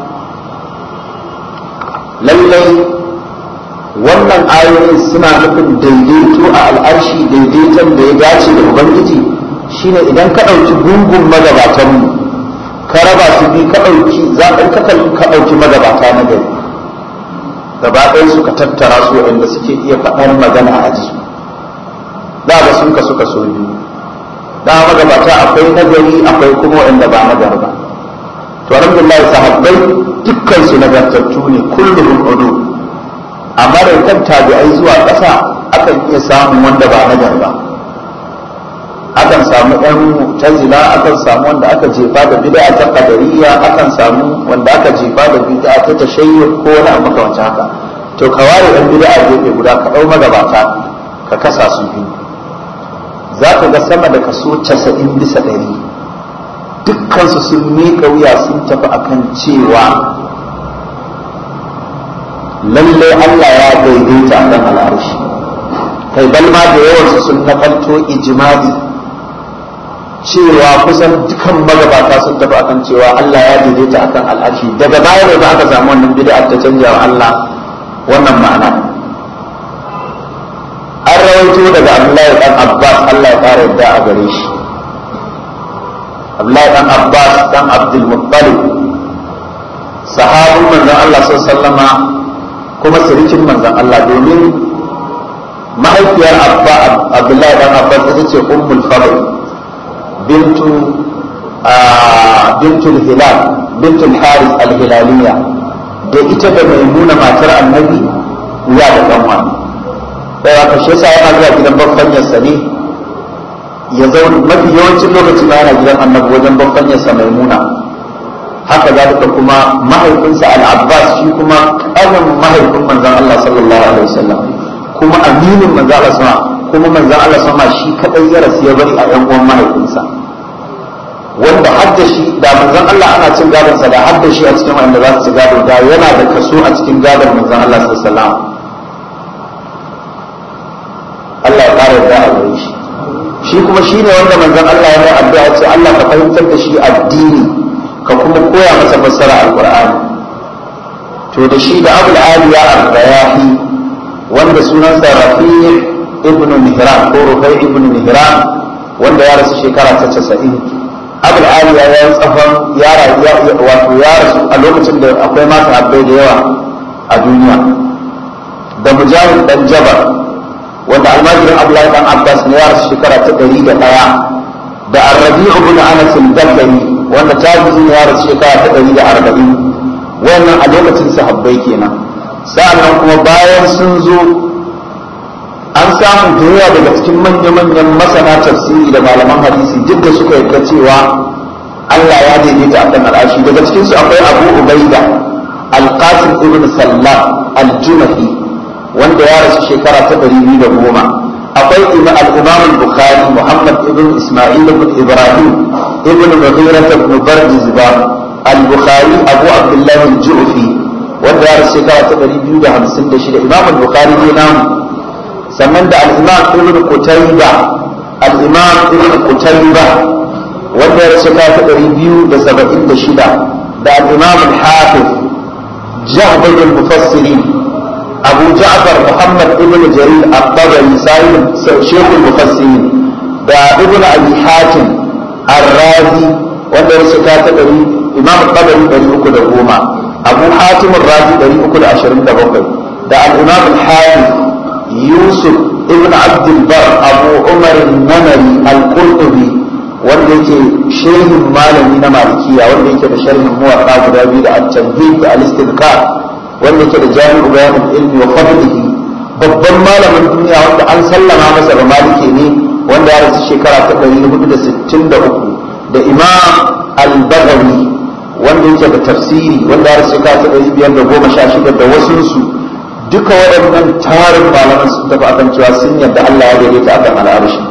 lallai wannan ayoyin suna nufin daidaito a al'arshi daidaiton da ya dace da ubangiji shine idan ka ɗauki gungun magabatanmu ka raba su bi ka ɗauki zaɓen ka ɗauki magabata na gari gaba ɗaya suka tattara su waɗanda suke iya faɗar magana a ji da ba sun ka suka so biyu da magabata akwai nagari akwai kuma waɗanda ba nagari ba to alhamdulillah sahabbai dukkan su nagartattu ne kulluhum udu amma da kan tabi'ai zuwa ƙasa akan iya samun wanda ba nagar ba akan samu ɗan mu'tazila akan samu wanda aka jefa da bid'a ta qadariyya akan samu wanda aka jefa da bid'a ta tashayyu ko wani abu makamancin haka to ka ware ɗan bid'a gefe guda ka ɗau magabata ka kasa su biyu za ka ga sama da kaso casa'in bisa ɗari dukkansu sun miƙa wuya sun tafi akan cewa lalle Allah ya daidaita akan al'arshi kai balma da yawansu sun nakalto ijma'i cewa kusan dukan magabata sun tafi akan cewa Allah ya daidaita akan al'arshi daga baya ne ba aka samu wannan bid'a ta canja wa Allah wannan ma'ana an rawaito daga Abdullahi dan Abbas Allah ya fara yadda a gare shi Abdullahi dan Abbas dan Abdul Muttalib sahabin manzon Allah sallallahu alaihi wasallama kuma sirikin manzon Allah domin mahaifiyar Abba Abdullahi dan Abbas ita ce Ummul Fadl bintu bintul Hilal bintul Haris al-Hilaliya da ita da Maimuna matar Annabi ya da kanwa sai aka shi yasa yana zuwa gidan baffanyarsa ne ya zauna mafi yawancin lokaci ma yana gidan Annabi wajen baffanyarsa Maimuna haka zalika kuma mahaifinsa al-Abbas shi kuma ƙanin mahaifin manzon Allah sallallahu alaihi wasallam kuma aminin manzon Allah sama kuma manzon Allah sama shi kadai ya rasu ya bari a ƴan uwan mahaifinsa wanda hadda shi da manzon Allah ana cin gadon sa da hadda shi a cikin wanda za su ci gado da yana da kaso a cikin gadon manzon Allah sallallahu alaihi wasallam Allah ya ƙara da a gare shi shi kuma shine wanda manzon Allah ya yi addu'a ce Allah ka fahimtar da shi addini ka kuma koya masa fassara alqur'ani to da shi da abul aliya al-rayahi wanda sunansa rafi' ibnu mihran ko rufai ibnu mihran wanda ya rasu shekara ta 90 abul aliya ya yi tsafan ya wato ya rasu a lokacin da akwai mata habbai da yawa a duniya da mujahid dan jabar wanda almajirin abdullahi dan abbas ne ya rasu shekara ta 101 da arrabi'u ibn anas al-dakari wanda tabi'in ya rasu shekara ta ɗari da arba'in wannan a lokacin sahabbai kenan sa'annan kuma bayan sun zo an samu da yawa daga cikin manya-manyan masana tafsiri da malaman hadisi duk da suka yarda cewa Allah ya daidaita a kan al'ashi daga cikin su akwai Abu Ubaida Al-Qasim ibn Sallam Al-Jumahi wanda ya rasu shekara ta ɗari biyu da goma akwai al-imam al-bukhari muhammad ibn isma'il ibn ibrahim ibn mughira ibn bardizba al-bukhari abu abdullah al-ju'fi wanda ya rasu shekara ta 256 imam al-bukhari ne namu sannan da al-imam ibn qutayba al-imam ibn qutayba wanda ya rasu shekara ta 276 da al-imam al-hafiz jahd al-mufassirin أبو جعفر محمد ابن جرير الطبري سالم شيخ المفسرين دا ابن أبي حاتم الرازي wanda ya shiga ta ɗari imam tabari ɗari uku da goma abu hatim razi ɗari uku da ashirin da bakwai da al-imam al-hafiz yusuf ibn abdul bar abu umar namari al-qurtubi wanda yake shehin malami na malikiya wanda yake da sharhin muwatta guda biyu da at-tamhid da al-istidkar wanda yake da jami'u bayanin ilmi wa fadlihi babban malamin duniya wanda an sallama masa da maliki ne wanda ya rasu shekara ta 463 da imam al-bagawi wanda yake da tafsiri wanda ya rasu shekara ta 516 da wasunsu duka waɗannan tarin malaman sun tafi akan cewa sun yadda Allah ya daidaita akan al'arshi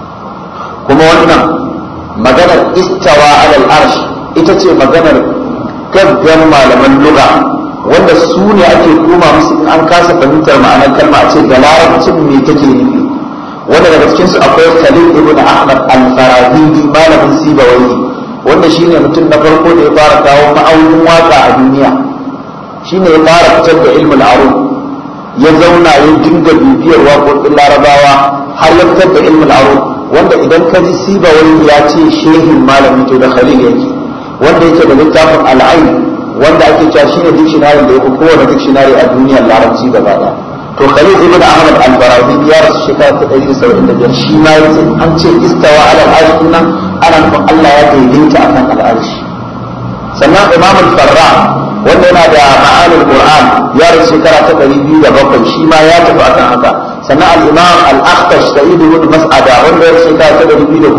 kuma wannan maganar istawa alal arsh ita ce maganar gaggan malaman lugha wanda su ne ake koma musu in an kasa fahimtar ma'anar kalma a ce da larabcin me take nufi wanda daga cikin su akwai Khalil ibn Ahmad al-Farahidi malamin Sibawai wanda shine mutum na farko da ya fara kawo ma'aunin waka a duniya shine ya fara fitar da ilmul arud ya zauna ya dinga bibiyar waƙoƙin larabawa har ya fitar da ilmul arud wanda idan ka ji Sibawai ya ce shehin malami to da Khalil yake wanda yake da littafin al'ain wanda ake cewa shine dictionary da yake kowane dictionary a duniyar larabci gaba daya to Khalid ibn Ahmad al-Farabi ya rasu shekara ta 175 shi ma yace an ce istawa ala al-arsh nan ana nufin Allah ya daidaita akan al-arsh sannan Imam al-Farra wanda yana da ma'anil Qur'an ya rasu shekara ta 207 shi ma ya tafi akan haka sannan al-Imam al-Akhtash Sa'id ibn Mas'ada wanda ya rasu shekara ta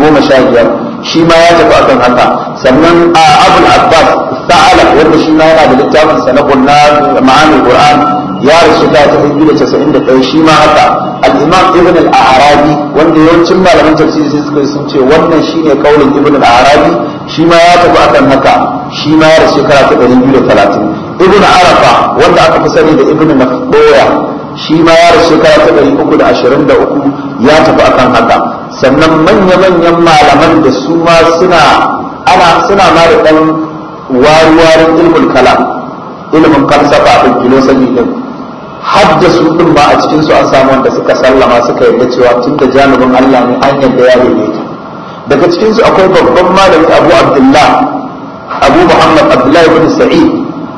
215 shi ma ya tafi akan haka sannan Abu al-Abbas ta'ala wanda shi ma yana da littafin sa na Qur'an ma'anil Qur'an ya rasu ta ta 291 shi ma haka al-Imam ibn al-arabi wanda yawancin malaman tafsiri sai suka sun ce wannan shine kaulin ibn al-arabi shi ma ya tafi akan haka shi ma ya rasu shekara ta 230 ibn arafa wanda aka fi sani da ibn nafdoya shi ma ya rasu shekara ta 323 ya tafi akan haka sannan manya-manyan malaman da su ma suna ana suna ma da dan waruwarin ilmul kalam ilimin falsafa da filosofi din haddasu din ba a cikin su an samu wanda suka sallama suka yarda cewa tun da janibin Allah ne an yarda ya daidaita daga cikin su akwai babban malami Abu Abdullah Abu Muhammad Abdullah ibn Sa'id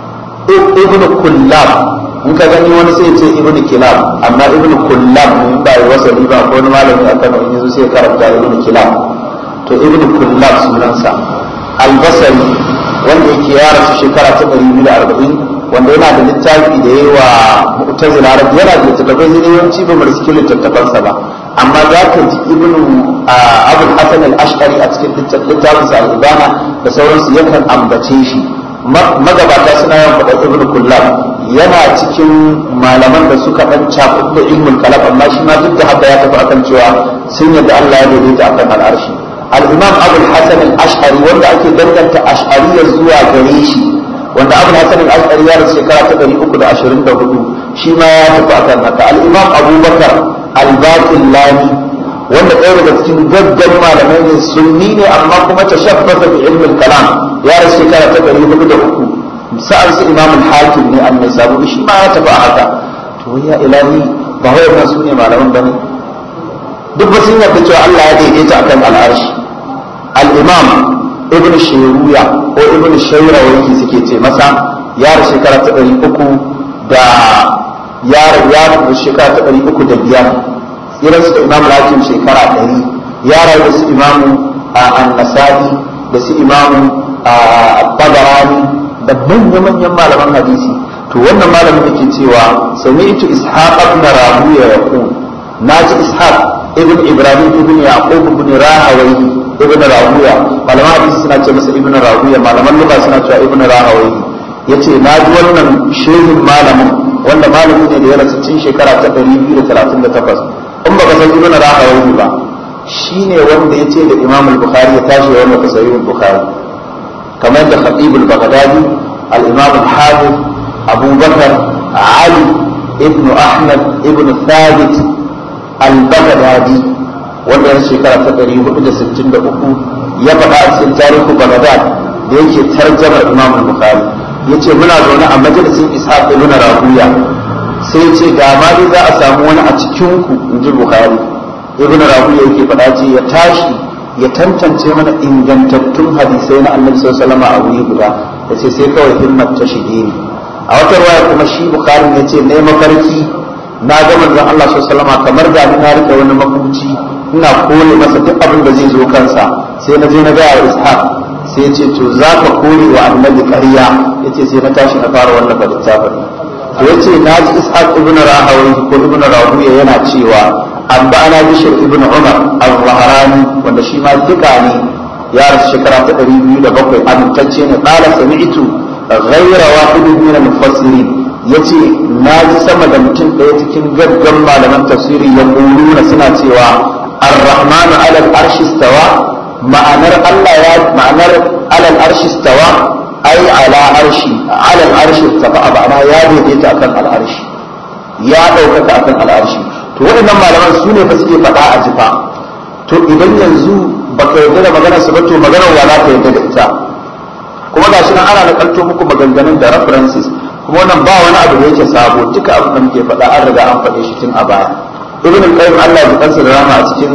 ibn Kullab in ka gani wani sai ce ibn Kilab amma ibn Kullab ne ba ya wasali ba ko wani malami a Kano in yazo sai karanta ibn Kilab to ibn Kullab sunansa Al-Basri wanda yake ya rasu shekara ta 240 wanda yana da littafi da yayi wa mu'tazila rabbi yana da littattafai zai yawanci ba mu riski littattafansa ba amma za ka ji ibn abul hasan al-ash'ari a cikin littafin sa al-ibana da sauransu yakan ambace shi magabata suna yawan faɗa ibn kullab yana cikin malaman da suka dan cakuɗa da ilmul kalam amma shi ma duk da haka ya tafi akan cewa sun yadda Allah ya daidaita akan al'arshi al-imam abul hasan al-ash'ari wanda ake danganta ash'ariyya zuwa gare shi wanda abu hasan al-ashari ya rasu shekara ta ɗari uku da ashirin da hudu shi ma ya tafi akan haka al-imam abubakar al-baqillani wanda ɗaya daga cikin gaggan malamai ne sunni ne amma kuma ta shabbata bi ilmin kalam ya rasu shekara ta ɗari hudu da uku sa'an su imam al-hakim ne annai sabu shi ma ya tafi a haka to ya ilahi ba wai ba su ne malaman bane duk ba sun yarda cewa Allah ya daidaita akan al-arshi al-imam ibn shiruya ko ibn shaira wani suke ce masa ya rasu shekara ta ɗari uku da ya ya rasu shekara ta ɗari uku da biyar irin su da imam lakin shekara ɗari ya rayu su imamu an-nasa'i da su imamu tabarani da manya-manyan malaman hadisi to wannan malamin da ke cewa sami'tu ishaq ibn rahuya yaqul naji ishaq ibn ibrahim ibn yaqub ibn rahawayhi ibn rahuya malaman hadisi suna ce masa ibn rahuya malaman lugha suna cewa ibn rahawayhi yace na ji wannan shehin malamin wanda malami ne da ya rasu cikin shekara ta 238 in baka san ibn rahawayhi ba shine wanda yace da imam al-bukhari ya tashi wa wannan sahih al-bukhari kamar da khatib al-baghdadi al-imam al-hafiz abu bakar ali ibn ahmad ibn thabit al-baghdadi wanda ya shekara ta ɗari hudu da sittin da uku ya faɗa a cikin tarihu Baghdad da yake tarjamar Imam Bukhari yace muna zaune a majalisin Ishaq ibn Rahuya sai ya ce ga ma dai za a samu wani a cikin ku inji Bukhari ibn Rahuya yake faɗa ce ya tashi ya tantance mana ingantattun hadisai na Annabi sallallahu alaihi wasallam a wuri guda yace sai kawai himmat ta shige ni a wata ruwaya kuma shi Bukhari ya ce ne mafarki na ga manzon Allah sallallahu alaihi wasallam kamar da na rike wani makuci ina kore masa duk abin da zai zo kansa sai na je na ga ishaq sai ya ce to za ka kore wa annabi ƙarya ya ce sai na tashi na fara wannan littafin to ya ce na ji ishaq ibn rahawai ko ibn rahuya yana cewa an ba ana bishir ibn umar al-zahrani wanda shi ma duka ne ya rasu shekara ta ɗari biyu da bakwai amintacce ne ƙala sami'tu ghayra wahidin min al-mufassirin yace na ji sama da mutum ɗaya cikin gaggan malaman tafsiri ya suna cewa الرحمن على العرش استوى معنى الله يا معنى على العرش استوى أي على عرش على العرش ارتفع معنى يا ديديت أكن العرش يا دوكك أكن العرش to waɗannan malaman su ne fa suke faɗa a jifa to idan yanzu baka yarda da maganar su ba to maganar wala ka yarda da ita kuma gashi nan ana nakalto muku maganganun da references kuma wannan ba wani abu da yake sabo duka abin da muke faɗa an riga an faɗe shi tun a baya ibn al-qayyim Allah ya kansa da rama a cikin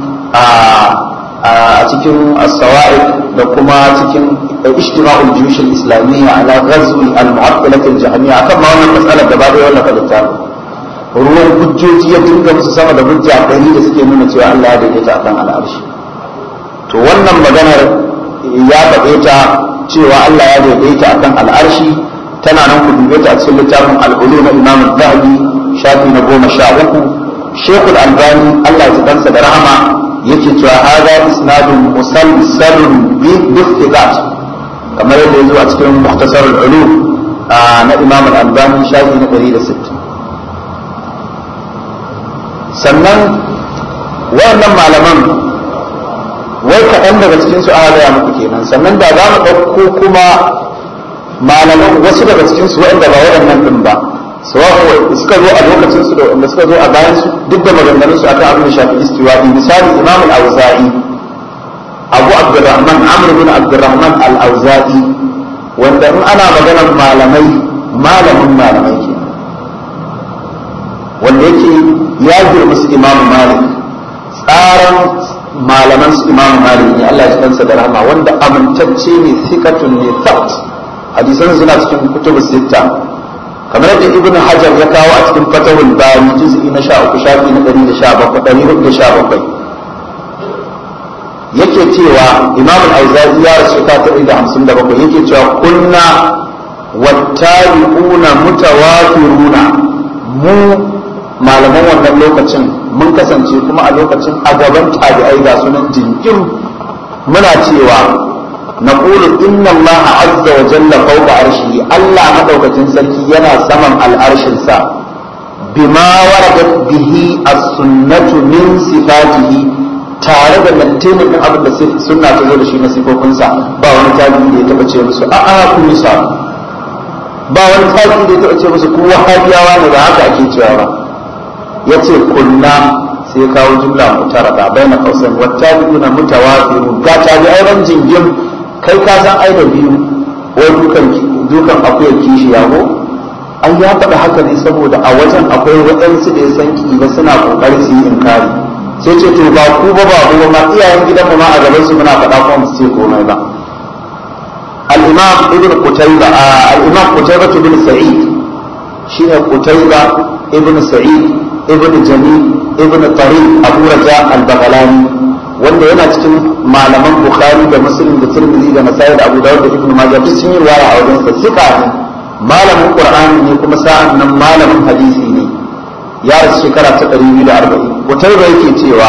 a cikin as-sawa'iq da kuma cikin ijtima'ul juyush al-islamiyya ala ghazwi al-mu'attilah al-jahmiyya akan ma wannan mas'alar da ba da wannan falita ruwan hujjoji ya dinga musu sama da hujja ɗari da suke nuna cewa Allah ya daidaita akan al'arshi to wannan maganar ya faɗe ta cewa Allah ya daidaita akan al'arshi tana nan ku dube ta a cikin littafin al-ulu na Imam al-Zahabi shafi na goma sha uku Sheikh al-Albani Allah ya kansa da rahama yake cewa hada isnadun musalsalun bi istiqat kamar yadda yazo a cikin muhtasar al-ulum na Imam al-Albani shafi na 160 sannan wayannan malaman wai kaɗan daga cikin su aka gaya muku kenan sannan da za mu ɗauko kuma malaman wasu daga cikin su waɗanda ba waɗannan ɗin ba sawa'u suka zo a lokacin su da wanda suka zo a bayan su duk da maganganun su akan abin da shafi istiwa'i misali imam al-auza'i abu abdurrahman amr bin abdurrahman al-auza'i wanda in ana maganar malamai malamin malamai ke wanda yake ya girma su imam malik tsaran malaman su imam malik ne Allah ya kansa da rahama wanda amintacce ne sikatun ne thabt hadisan suna cikin kutubu sitta kamar yadda ibnu hajar ya kawo a cikin fatahul bari juz'i na 13 shafi na 117 yake cewa imam al-auza'i ya rasu ta 157 yake cewa kunna wattabi'una mutawafiruna mu malaman wannan lokacin mun kasance kuma a lokacin a gaban tabi'ai ga sunan jinkin muna cewa نقول إن الله عز وجل فوق عرشه الله مدوكة سلكي ينا سمم العرش سا بما وردت به السنة من صفاته tare da lantenin ɗin abin da suna ta zo da shi na sifofinsa ba wani tabi da ya taɓa ce musu a a ku nisa ba wani tabi da ya taɓa ce musu ku wahabiyawa ne ba haka ake cewa ba ya ce kunna sai kawo jumla mutarada bai na kausan wata biyu na mutawafiru ga tabi auren jingim kai ka san ai da biyu wai dukan dukan akwai kishi yago an ya faɗa haka ne saboda a wajen akwai waɗansu da ya san ba suna ƙoƙari su yi inkari sai ce to ba ku ba ba ku ma iyayen gidan mu ma a gaban su muna faɗa kuma mu ce komai ba al-imam ibn qutayba al-imam qutayba ibn sa'id shine qutayba ibn sa'id ibn jamil ibn tariq abu raja al-baghlani wanda yana cikin malaman bukhari da muslim da tirmidhi da nasai da abu dawud da ibnu majah duk sun yi riwaya a wajen sa sika ne malamin qur'ani ne kuma sa'an nan malamin hadisi ne ya rasu shekara ta 240 kutaiba yake cewa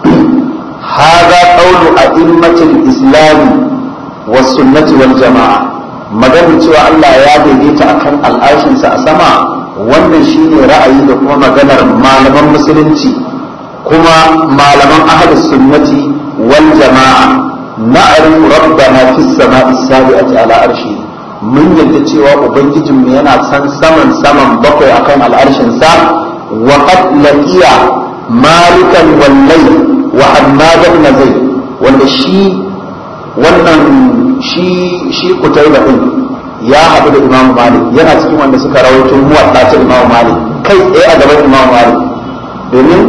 hadha qawlu a'immatil islam was sunnati wal jamaa maganar cewa Allah ya daidaita akan al'ashin sa a sama wannan shine ra'ayi da kuma maganar malaman musulunci kuma malaman ahlus sunnati wal jama'a na'rifu rabbana fis sama'i sabi'ati ala arshi mun yadda cewa ubangijin mu yana san saman saman bakwai akan al'arshin sa wa qad laqiya malikan wal layl wa hammad ibn zayd wanda shi wannan shi shi kutaiba din ya haɗu da imam malik yana cikin wanda suka rawaito muwatta ta imam malik kai tsaye a gaban imam malik domin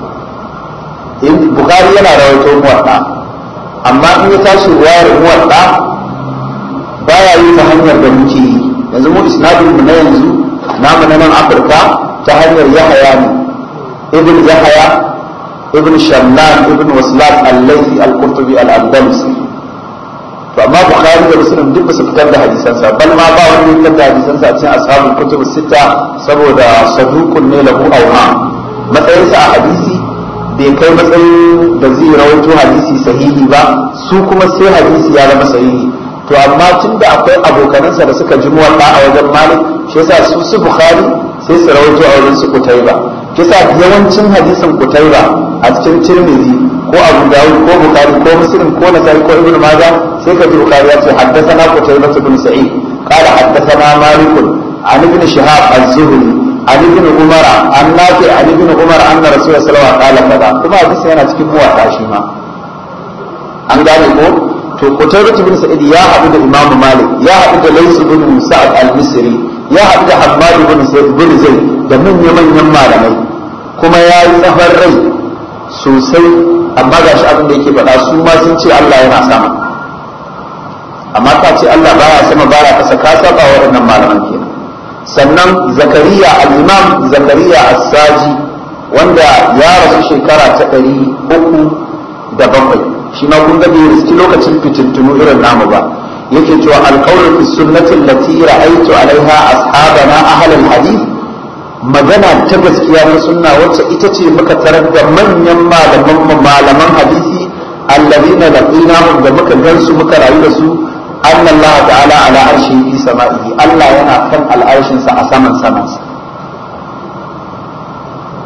bukari yana rawaito muwadda amma in ya tashi ruwayar muwadda baya yi ta hanyar da muke yi yanzu mu isnadin mu na yanzu namu na nan afirka ta hanyar yahaya ne ibn yahaya ibn shamlan ibn waslat al-laythi al-qurtubi al-andalusi to amma bukhari da muslim duk ba su fitar da hadisansa bal ma ba wani fitar da hadisansa a cikin ashabul kutub sita saboda saduqun ne lahu awha matsayinsa a hadisi bai kai matsayin da zai rawaito hadisi sahihi ba su kuma sai hadisi ya zama sahihi to amma tun da akwai abokanansa da suka ji muwatta a wajen malik shi yasa su su bukhari sai su rawaito a wajen su kutaiba kisa yawancin hadisin kutaiba a cikin tirmidhi ko abu dawud ko bukhari ko muslim ko nasai ko ibnu majah sai ka ji bukhari ya ce haddathana kutaiba ibn sa'id qala haddathana malik an ibn shihab az-zuhri عن ابن عمر عن نافع عن ابن عمر ان رسول الله صلى الله عليه وسلم قال kuma hadisi yana cikin muwatta shi ma an gane ko to Qutaybah ibn Sa'id ya haɗu da Imam Malik ya haɗu da Lays ibn Sa'ad al-Misri ya haɗu da Hammad ibn Zaid ibn Zaid da manyan manyan malamai kuma ya yi tsafar rai sosai amma ga shi abin da yake faɗa su ma sun ce Allah yana sama amma ka ce Allah baya sama baya kasa ka saba waɗannan malaman kenan sannan zakariya al-imam zakariya as-saji wanda ya rasu shekara ta ɗari uku da bakwai shi ma kun ga bai riski lokacin fitintunu irin namu ba yake cewa alqawlu fi sunnati allati ra'aytu alaiha ashabana ahl al-hadith magana ta gaskiya na sunna wacce ita ce muka tarar da manyan malaman malaman hadisi alladhina laqinahum da muka gansu muka rayu da su أن الله تعالى على عرشه في سمائه الله ينا كان العرش a saman samansa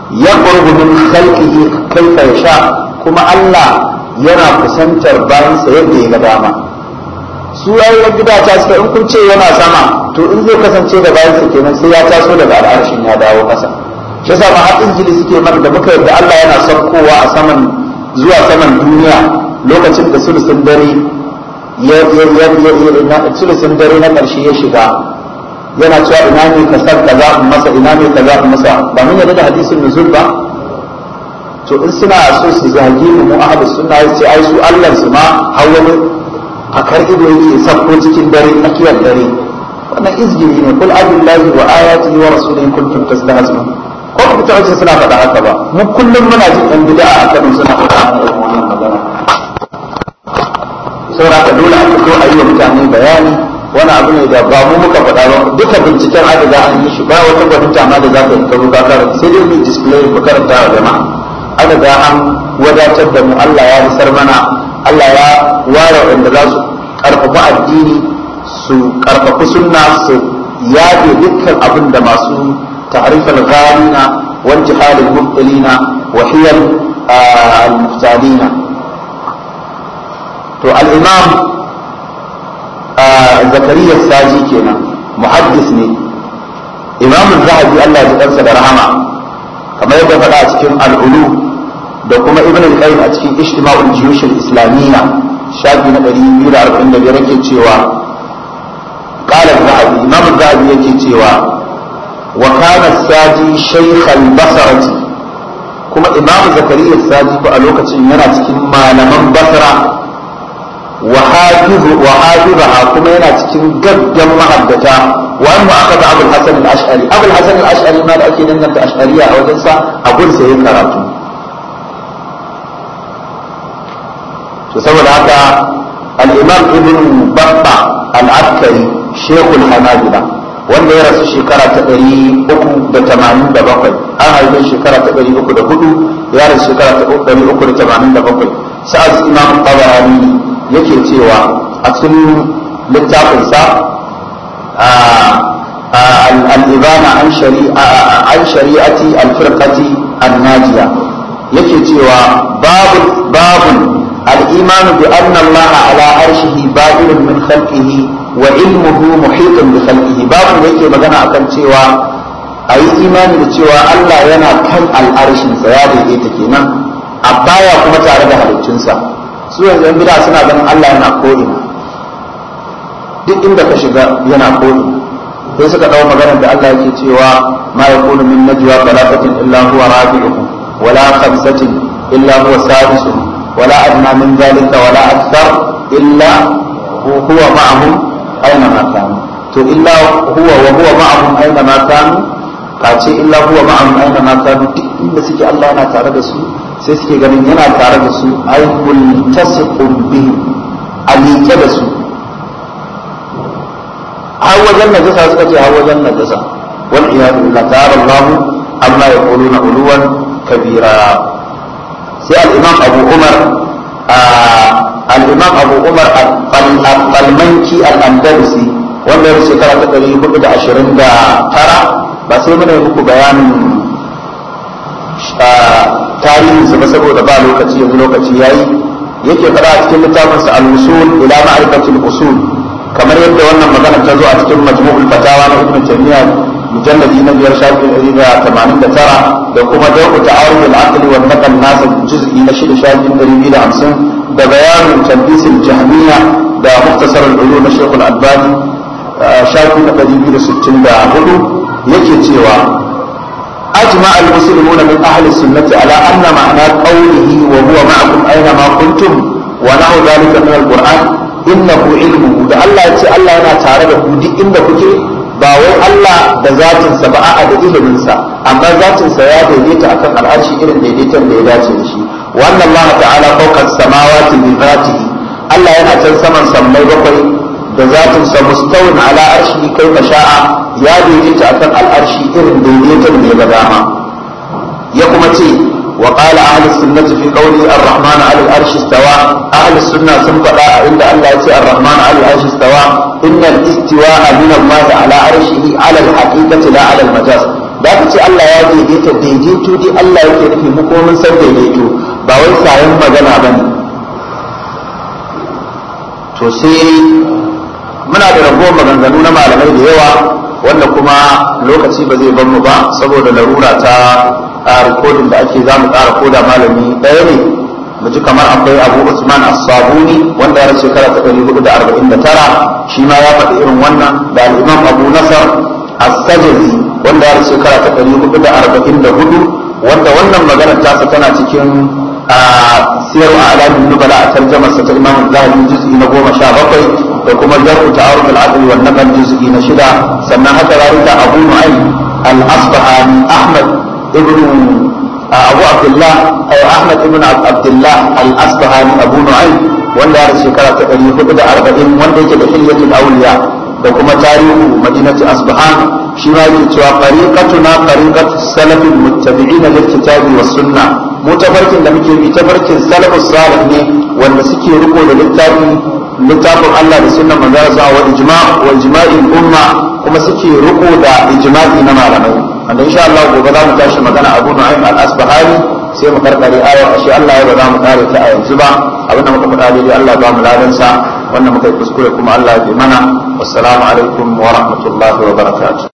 yaqrubu min khalqihi kayfa yasha kuma Allah yana kusantar bayansa yadda ya ga dama su rayuwar gida ta suka in kun ce yana sama to in zai kasance da bayansa kenan sai ya taso daga al'arshin ya dawo ƙasa shi yasa ma har injili suke mana da muka yarda Allah yana saukowa a saman zuwa saman duniya lokacin da sulusun dare ya sulusun dare na ƙarshe ya shiga yana cewa ina ne ka san kaza in masa ina ne kaza in masa ba mun yarda da hadisin nuzul ba to in suna so su zagi mu mu ahlus sunna sai ai su Allah su ma har wani a kar ido yake sabko cikin dare tsakiyar dare wannan izgiri ne kul abillahi wa ayatihi wa rasulihi kuntum tastahzi'un ko ku ta wace suna faɗa haka ba mu kullum muna jin ɗan bid'a a Kano suna faɗa wannan magana saboda ka dole a fito a yi wa mutane bayani wani abu ne da ba mu muka faɗa ba duka binciken aka ga an yi shi ba wata gwaninta ma da za ka yi karo ka karanta sai dai mu display ku karanta wa jama'a aka ga an wadatar da mu Allah ya isar mana Allah ya ware wanda za su karfafa addini su karfafi sunna su yaɗe dukkan abin da masu ta'rifal ghalina wal jihad al mubtilina wa hiyal al muftalina to al imam zakariya saji kenan muhaddis ne imam zahabi Allah ya kansa da rahama kamar yadda faɗa a cikin al'ulu da kuma ibn al-qayyim a cikin ijtima'ul juyush al-islamiyya shafi na 245 yake cewa qala zahabi imam zahabi yake cewa wa kana saji shaykh al-basrati kuma imam zakariya saji ko a lokacin yana cikin malaman basra وحافظ وحافظها كما ينا cikin gaggan mahaddata wa amma akhadha Abu al-Hasan al-Ash'ari Abu al-Hasan al-Ash'ari ma da ake danganta Ash'ariya a wajen sa a gun sa yayin karatu to saboda haka al-Imam Ibn Babba al-Askari Sheikh al-Hanabila wanda ya rasu shekara ta 387 an haife shekara ta 304 ya rasu shekara ta 387 sa'ad Imam Tabarani yake cewa a cikin littafinsa al'ibana an shari'ati alfirkati annajiya yake cewa babu babun al'imanu bi anna Allah ala arshihi ba'ilun min khalqihi wa ilmuhu muhitun bi khalqihi babu yake magana akan cewa a yi imani da cewa Allah yana kan al'arshinsa ya daidaita kenan a baya kuma tare da halittunsa su yanzu yan bida suna ganin Allah yana ko'ina duk inda ka shiga yana ko'ina sai suka dawo maganar da Allah yake cewa ma yakunu min najwa thalathatin illa huwa rabi'uhum wala khamsatin illa huwa sadisuhum wala adna min dhalika wala akthar illa huwa ma'ahum aina ma kanu to illa huwa wa huwa ma'ahum aina ma kanu kace illa huwa ma'ahum aina ma kanu duk inda suke Allah yana tare da su sai suke ganin yana tare da su ai multasiqun bihi a liƙe da su har wajen najasa suka ce har wajen najasa wal iyadu billah ta'ala Allah amma yaquluna uluwan kabira sai al-imam Abu Umar al-imam Abu Umar al-Falmanki al-Andalusi wanda ya shekara ta 429 ba sai muna yi muku bayanin tarihinsa ba saboda ba lokaci yanzu lokaci yayi yake fara a cikin littafinsa al-usul ila ma'rifatil usul kamar yadda wannan magana ta zo a cikin majmu'ul fatawa na ibn taymiya mujalladi na biyar shafi ɗari da tamanin da tara da kuma dauku ta'aruf al-aql wa naqal nas juz'i na shida shafi ɗari biyu da hamsin da bayanin talbis al-jahmiyya da muktasar al-ulum na shaykh al-albani shafi na ɗari biyu da sittin da hudu yake cewa أجمع المسلمون من أهل السنة على أن معنى قوله وهو معكم أينما كنتم ونحو ذلك من القرآن إنه علمه ده الله يتي الله أنا تعالى دي إن كنتي ba wai Allah da zatinsa ba a'a da iliminsa amma zatinsa ya daidaita akan al'arshi irin daidaiton da ya dace da shi wannan Allah ta'ala fawqa samawati bi zatihi Allah yana can saman sammai bakwai da zatinsa mustawin ala arshi kai sha'a ya daidaita akan al'arshi irin daidaiton da ya ga dama ya kuma ce wa qala ahli sunnati fi qawli ar-rahman 'ala al-arshi istawa ahli sunna sun faɗa a inda Allah ya ce ar-rahman 'ala al-arshi istawa inna al-istiwa'a min Allah 'ala arshihi 'ala al-haqiqati la 'ala al-majaz da aka ce Allah ya daidaita daidaito dai Allah yake nufi mu kuma mun san daidaito ba wai sayan magana bane to sai muna da ragowar maganganu na malamai da yawa wanda kuma lokaci ba zai bar mu ba saboda larura ta rikodin da ake zamu ƙara koda malami ɗaya ne mu ji kamar akwai abu usman as-sabuni wanda ya rasu shekara ta ɗari hudu da arba'in da tara shi ma ya faɗi irin wannan da al-imam abu nasar as-sajzi wanda ya rasu shekara ta ɗari hudu da arba'in da hudu wanda wannan maganar tasa tana cikin siyar a alamin nubala a tarjamar sa ta imam zahabi juz'i na goma sha bakwai da kuma jar'u ta'aruf al-adl wa naqal juz'i na shida sannan haka zalika abu nu'aym al-asbahani ahmad ibn abu abdullah ay ahmad ibn abdullah al-asbahani abu nu'aym wanda ya shekara ta 440 wanda yake da hilyatul awliya da kuma tarihu madinati asbahan shi ma yake cewa fariqatuna fariqatu salafil muttabi'ina lil kitabi was sunnah mu tafarkin da muke bi tafarkin salafus salih ne wanda suke riko da littafin littafin Allah da sunnan manzara sa wa ijma' wa ijma'il umma kuma suke riko da ijma'i na malamai wanda insha Allah gobe za mu tashi magana Abu Nu'aym al-Asbahani sai mu karkare ayar ashe Allah ya ba za mu kare ta a yanzu ba abinda muka faɗa dai Allah ba mu ladan sa wannan muka yi kuskure kuma Allah ya bi mana wassalamu alaikum wa rahmatullahi wa barakatuh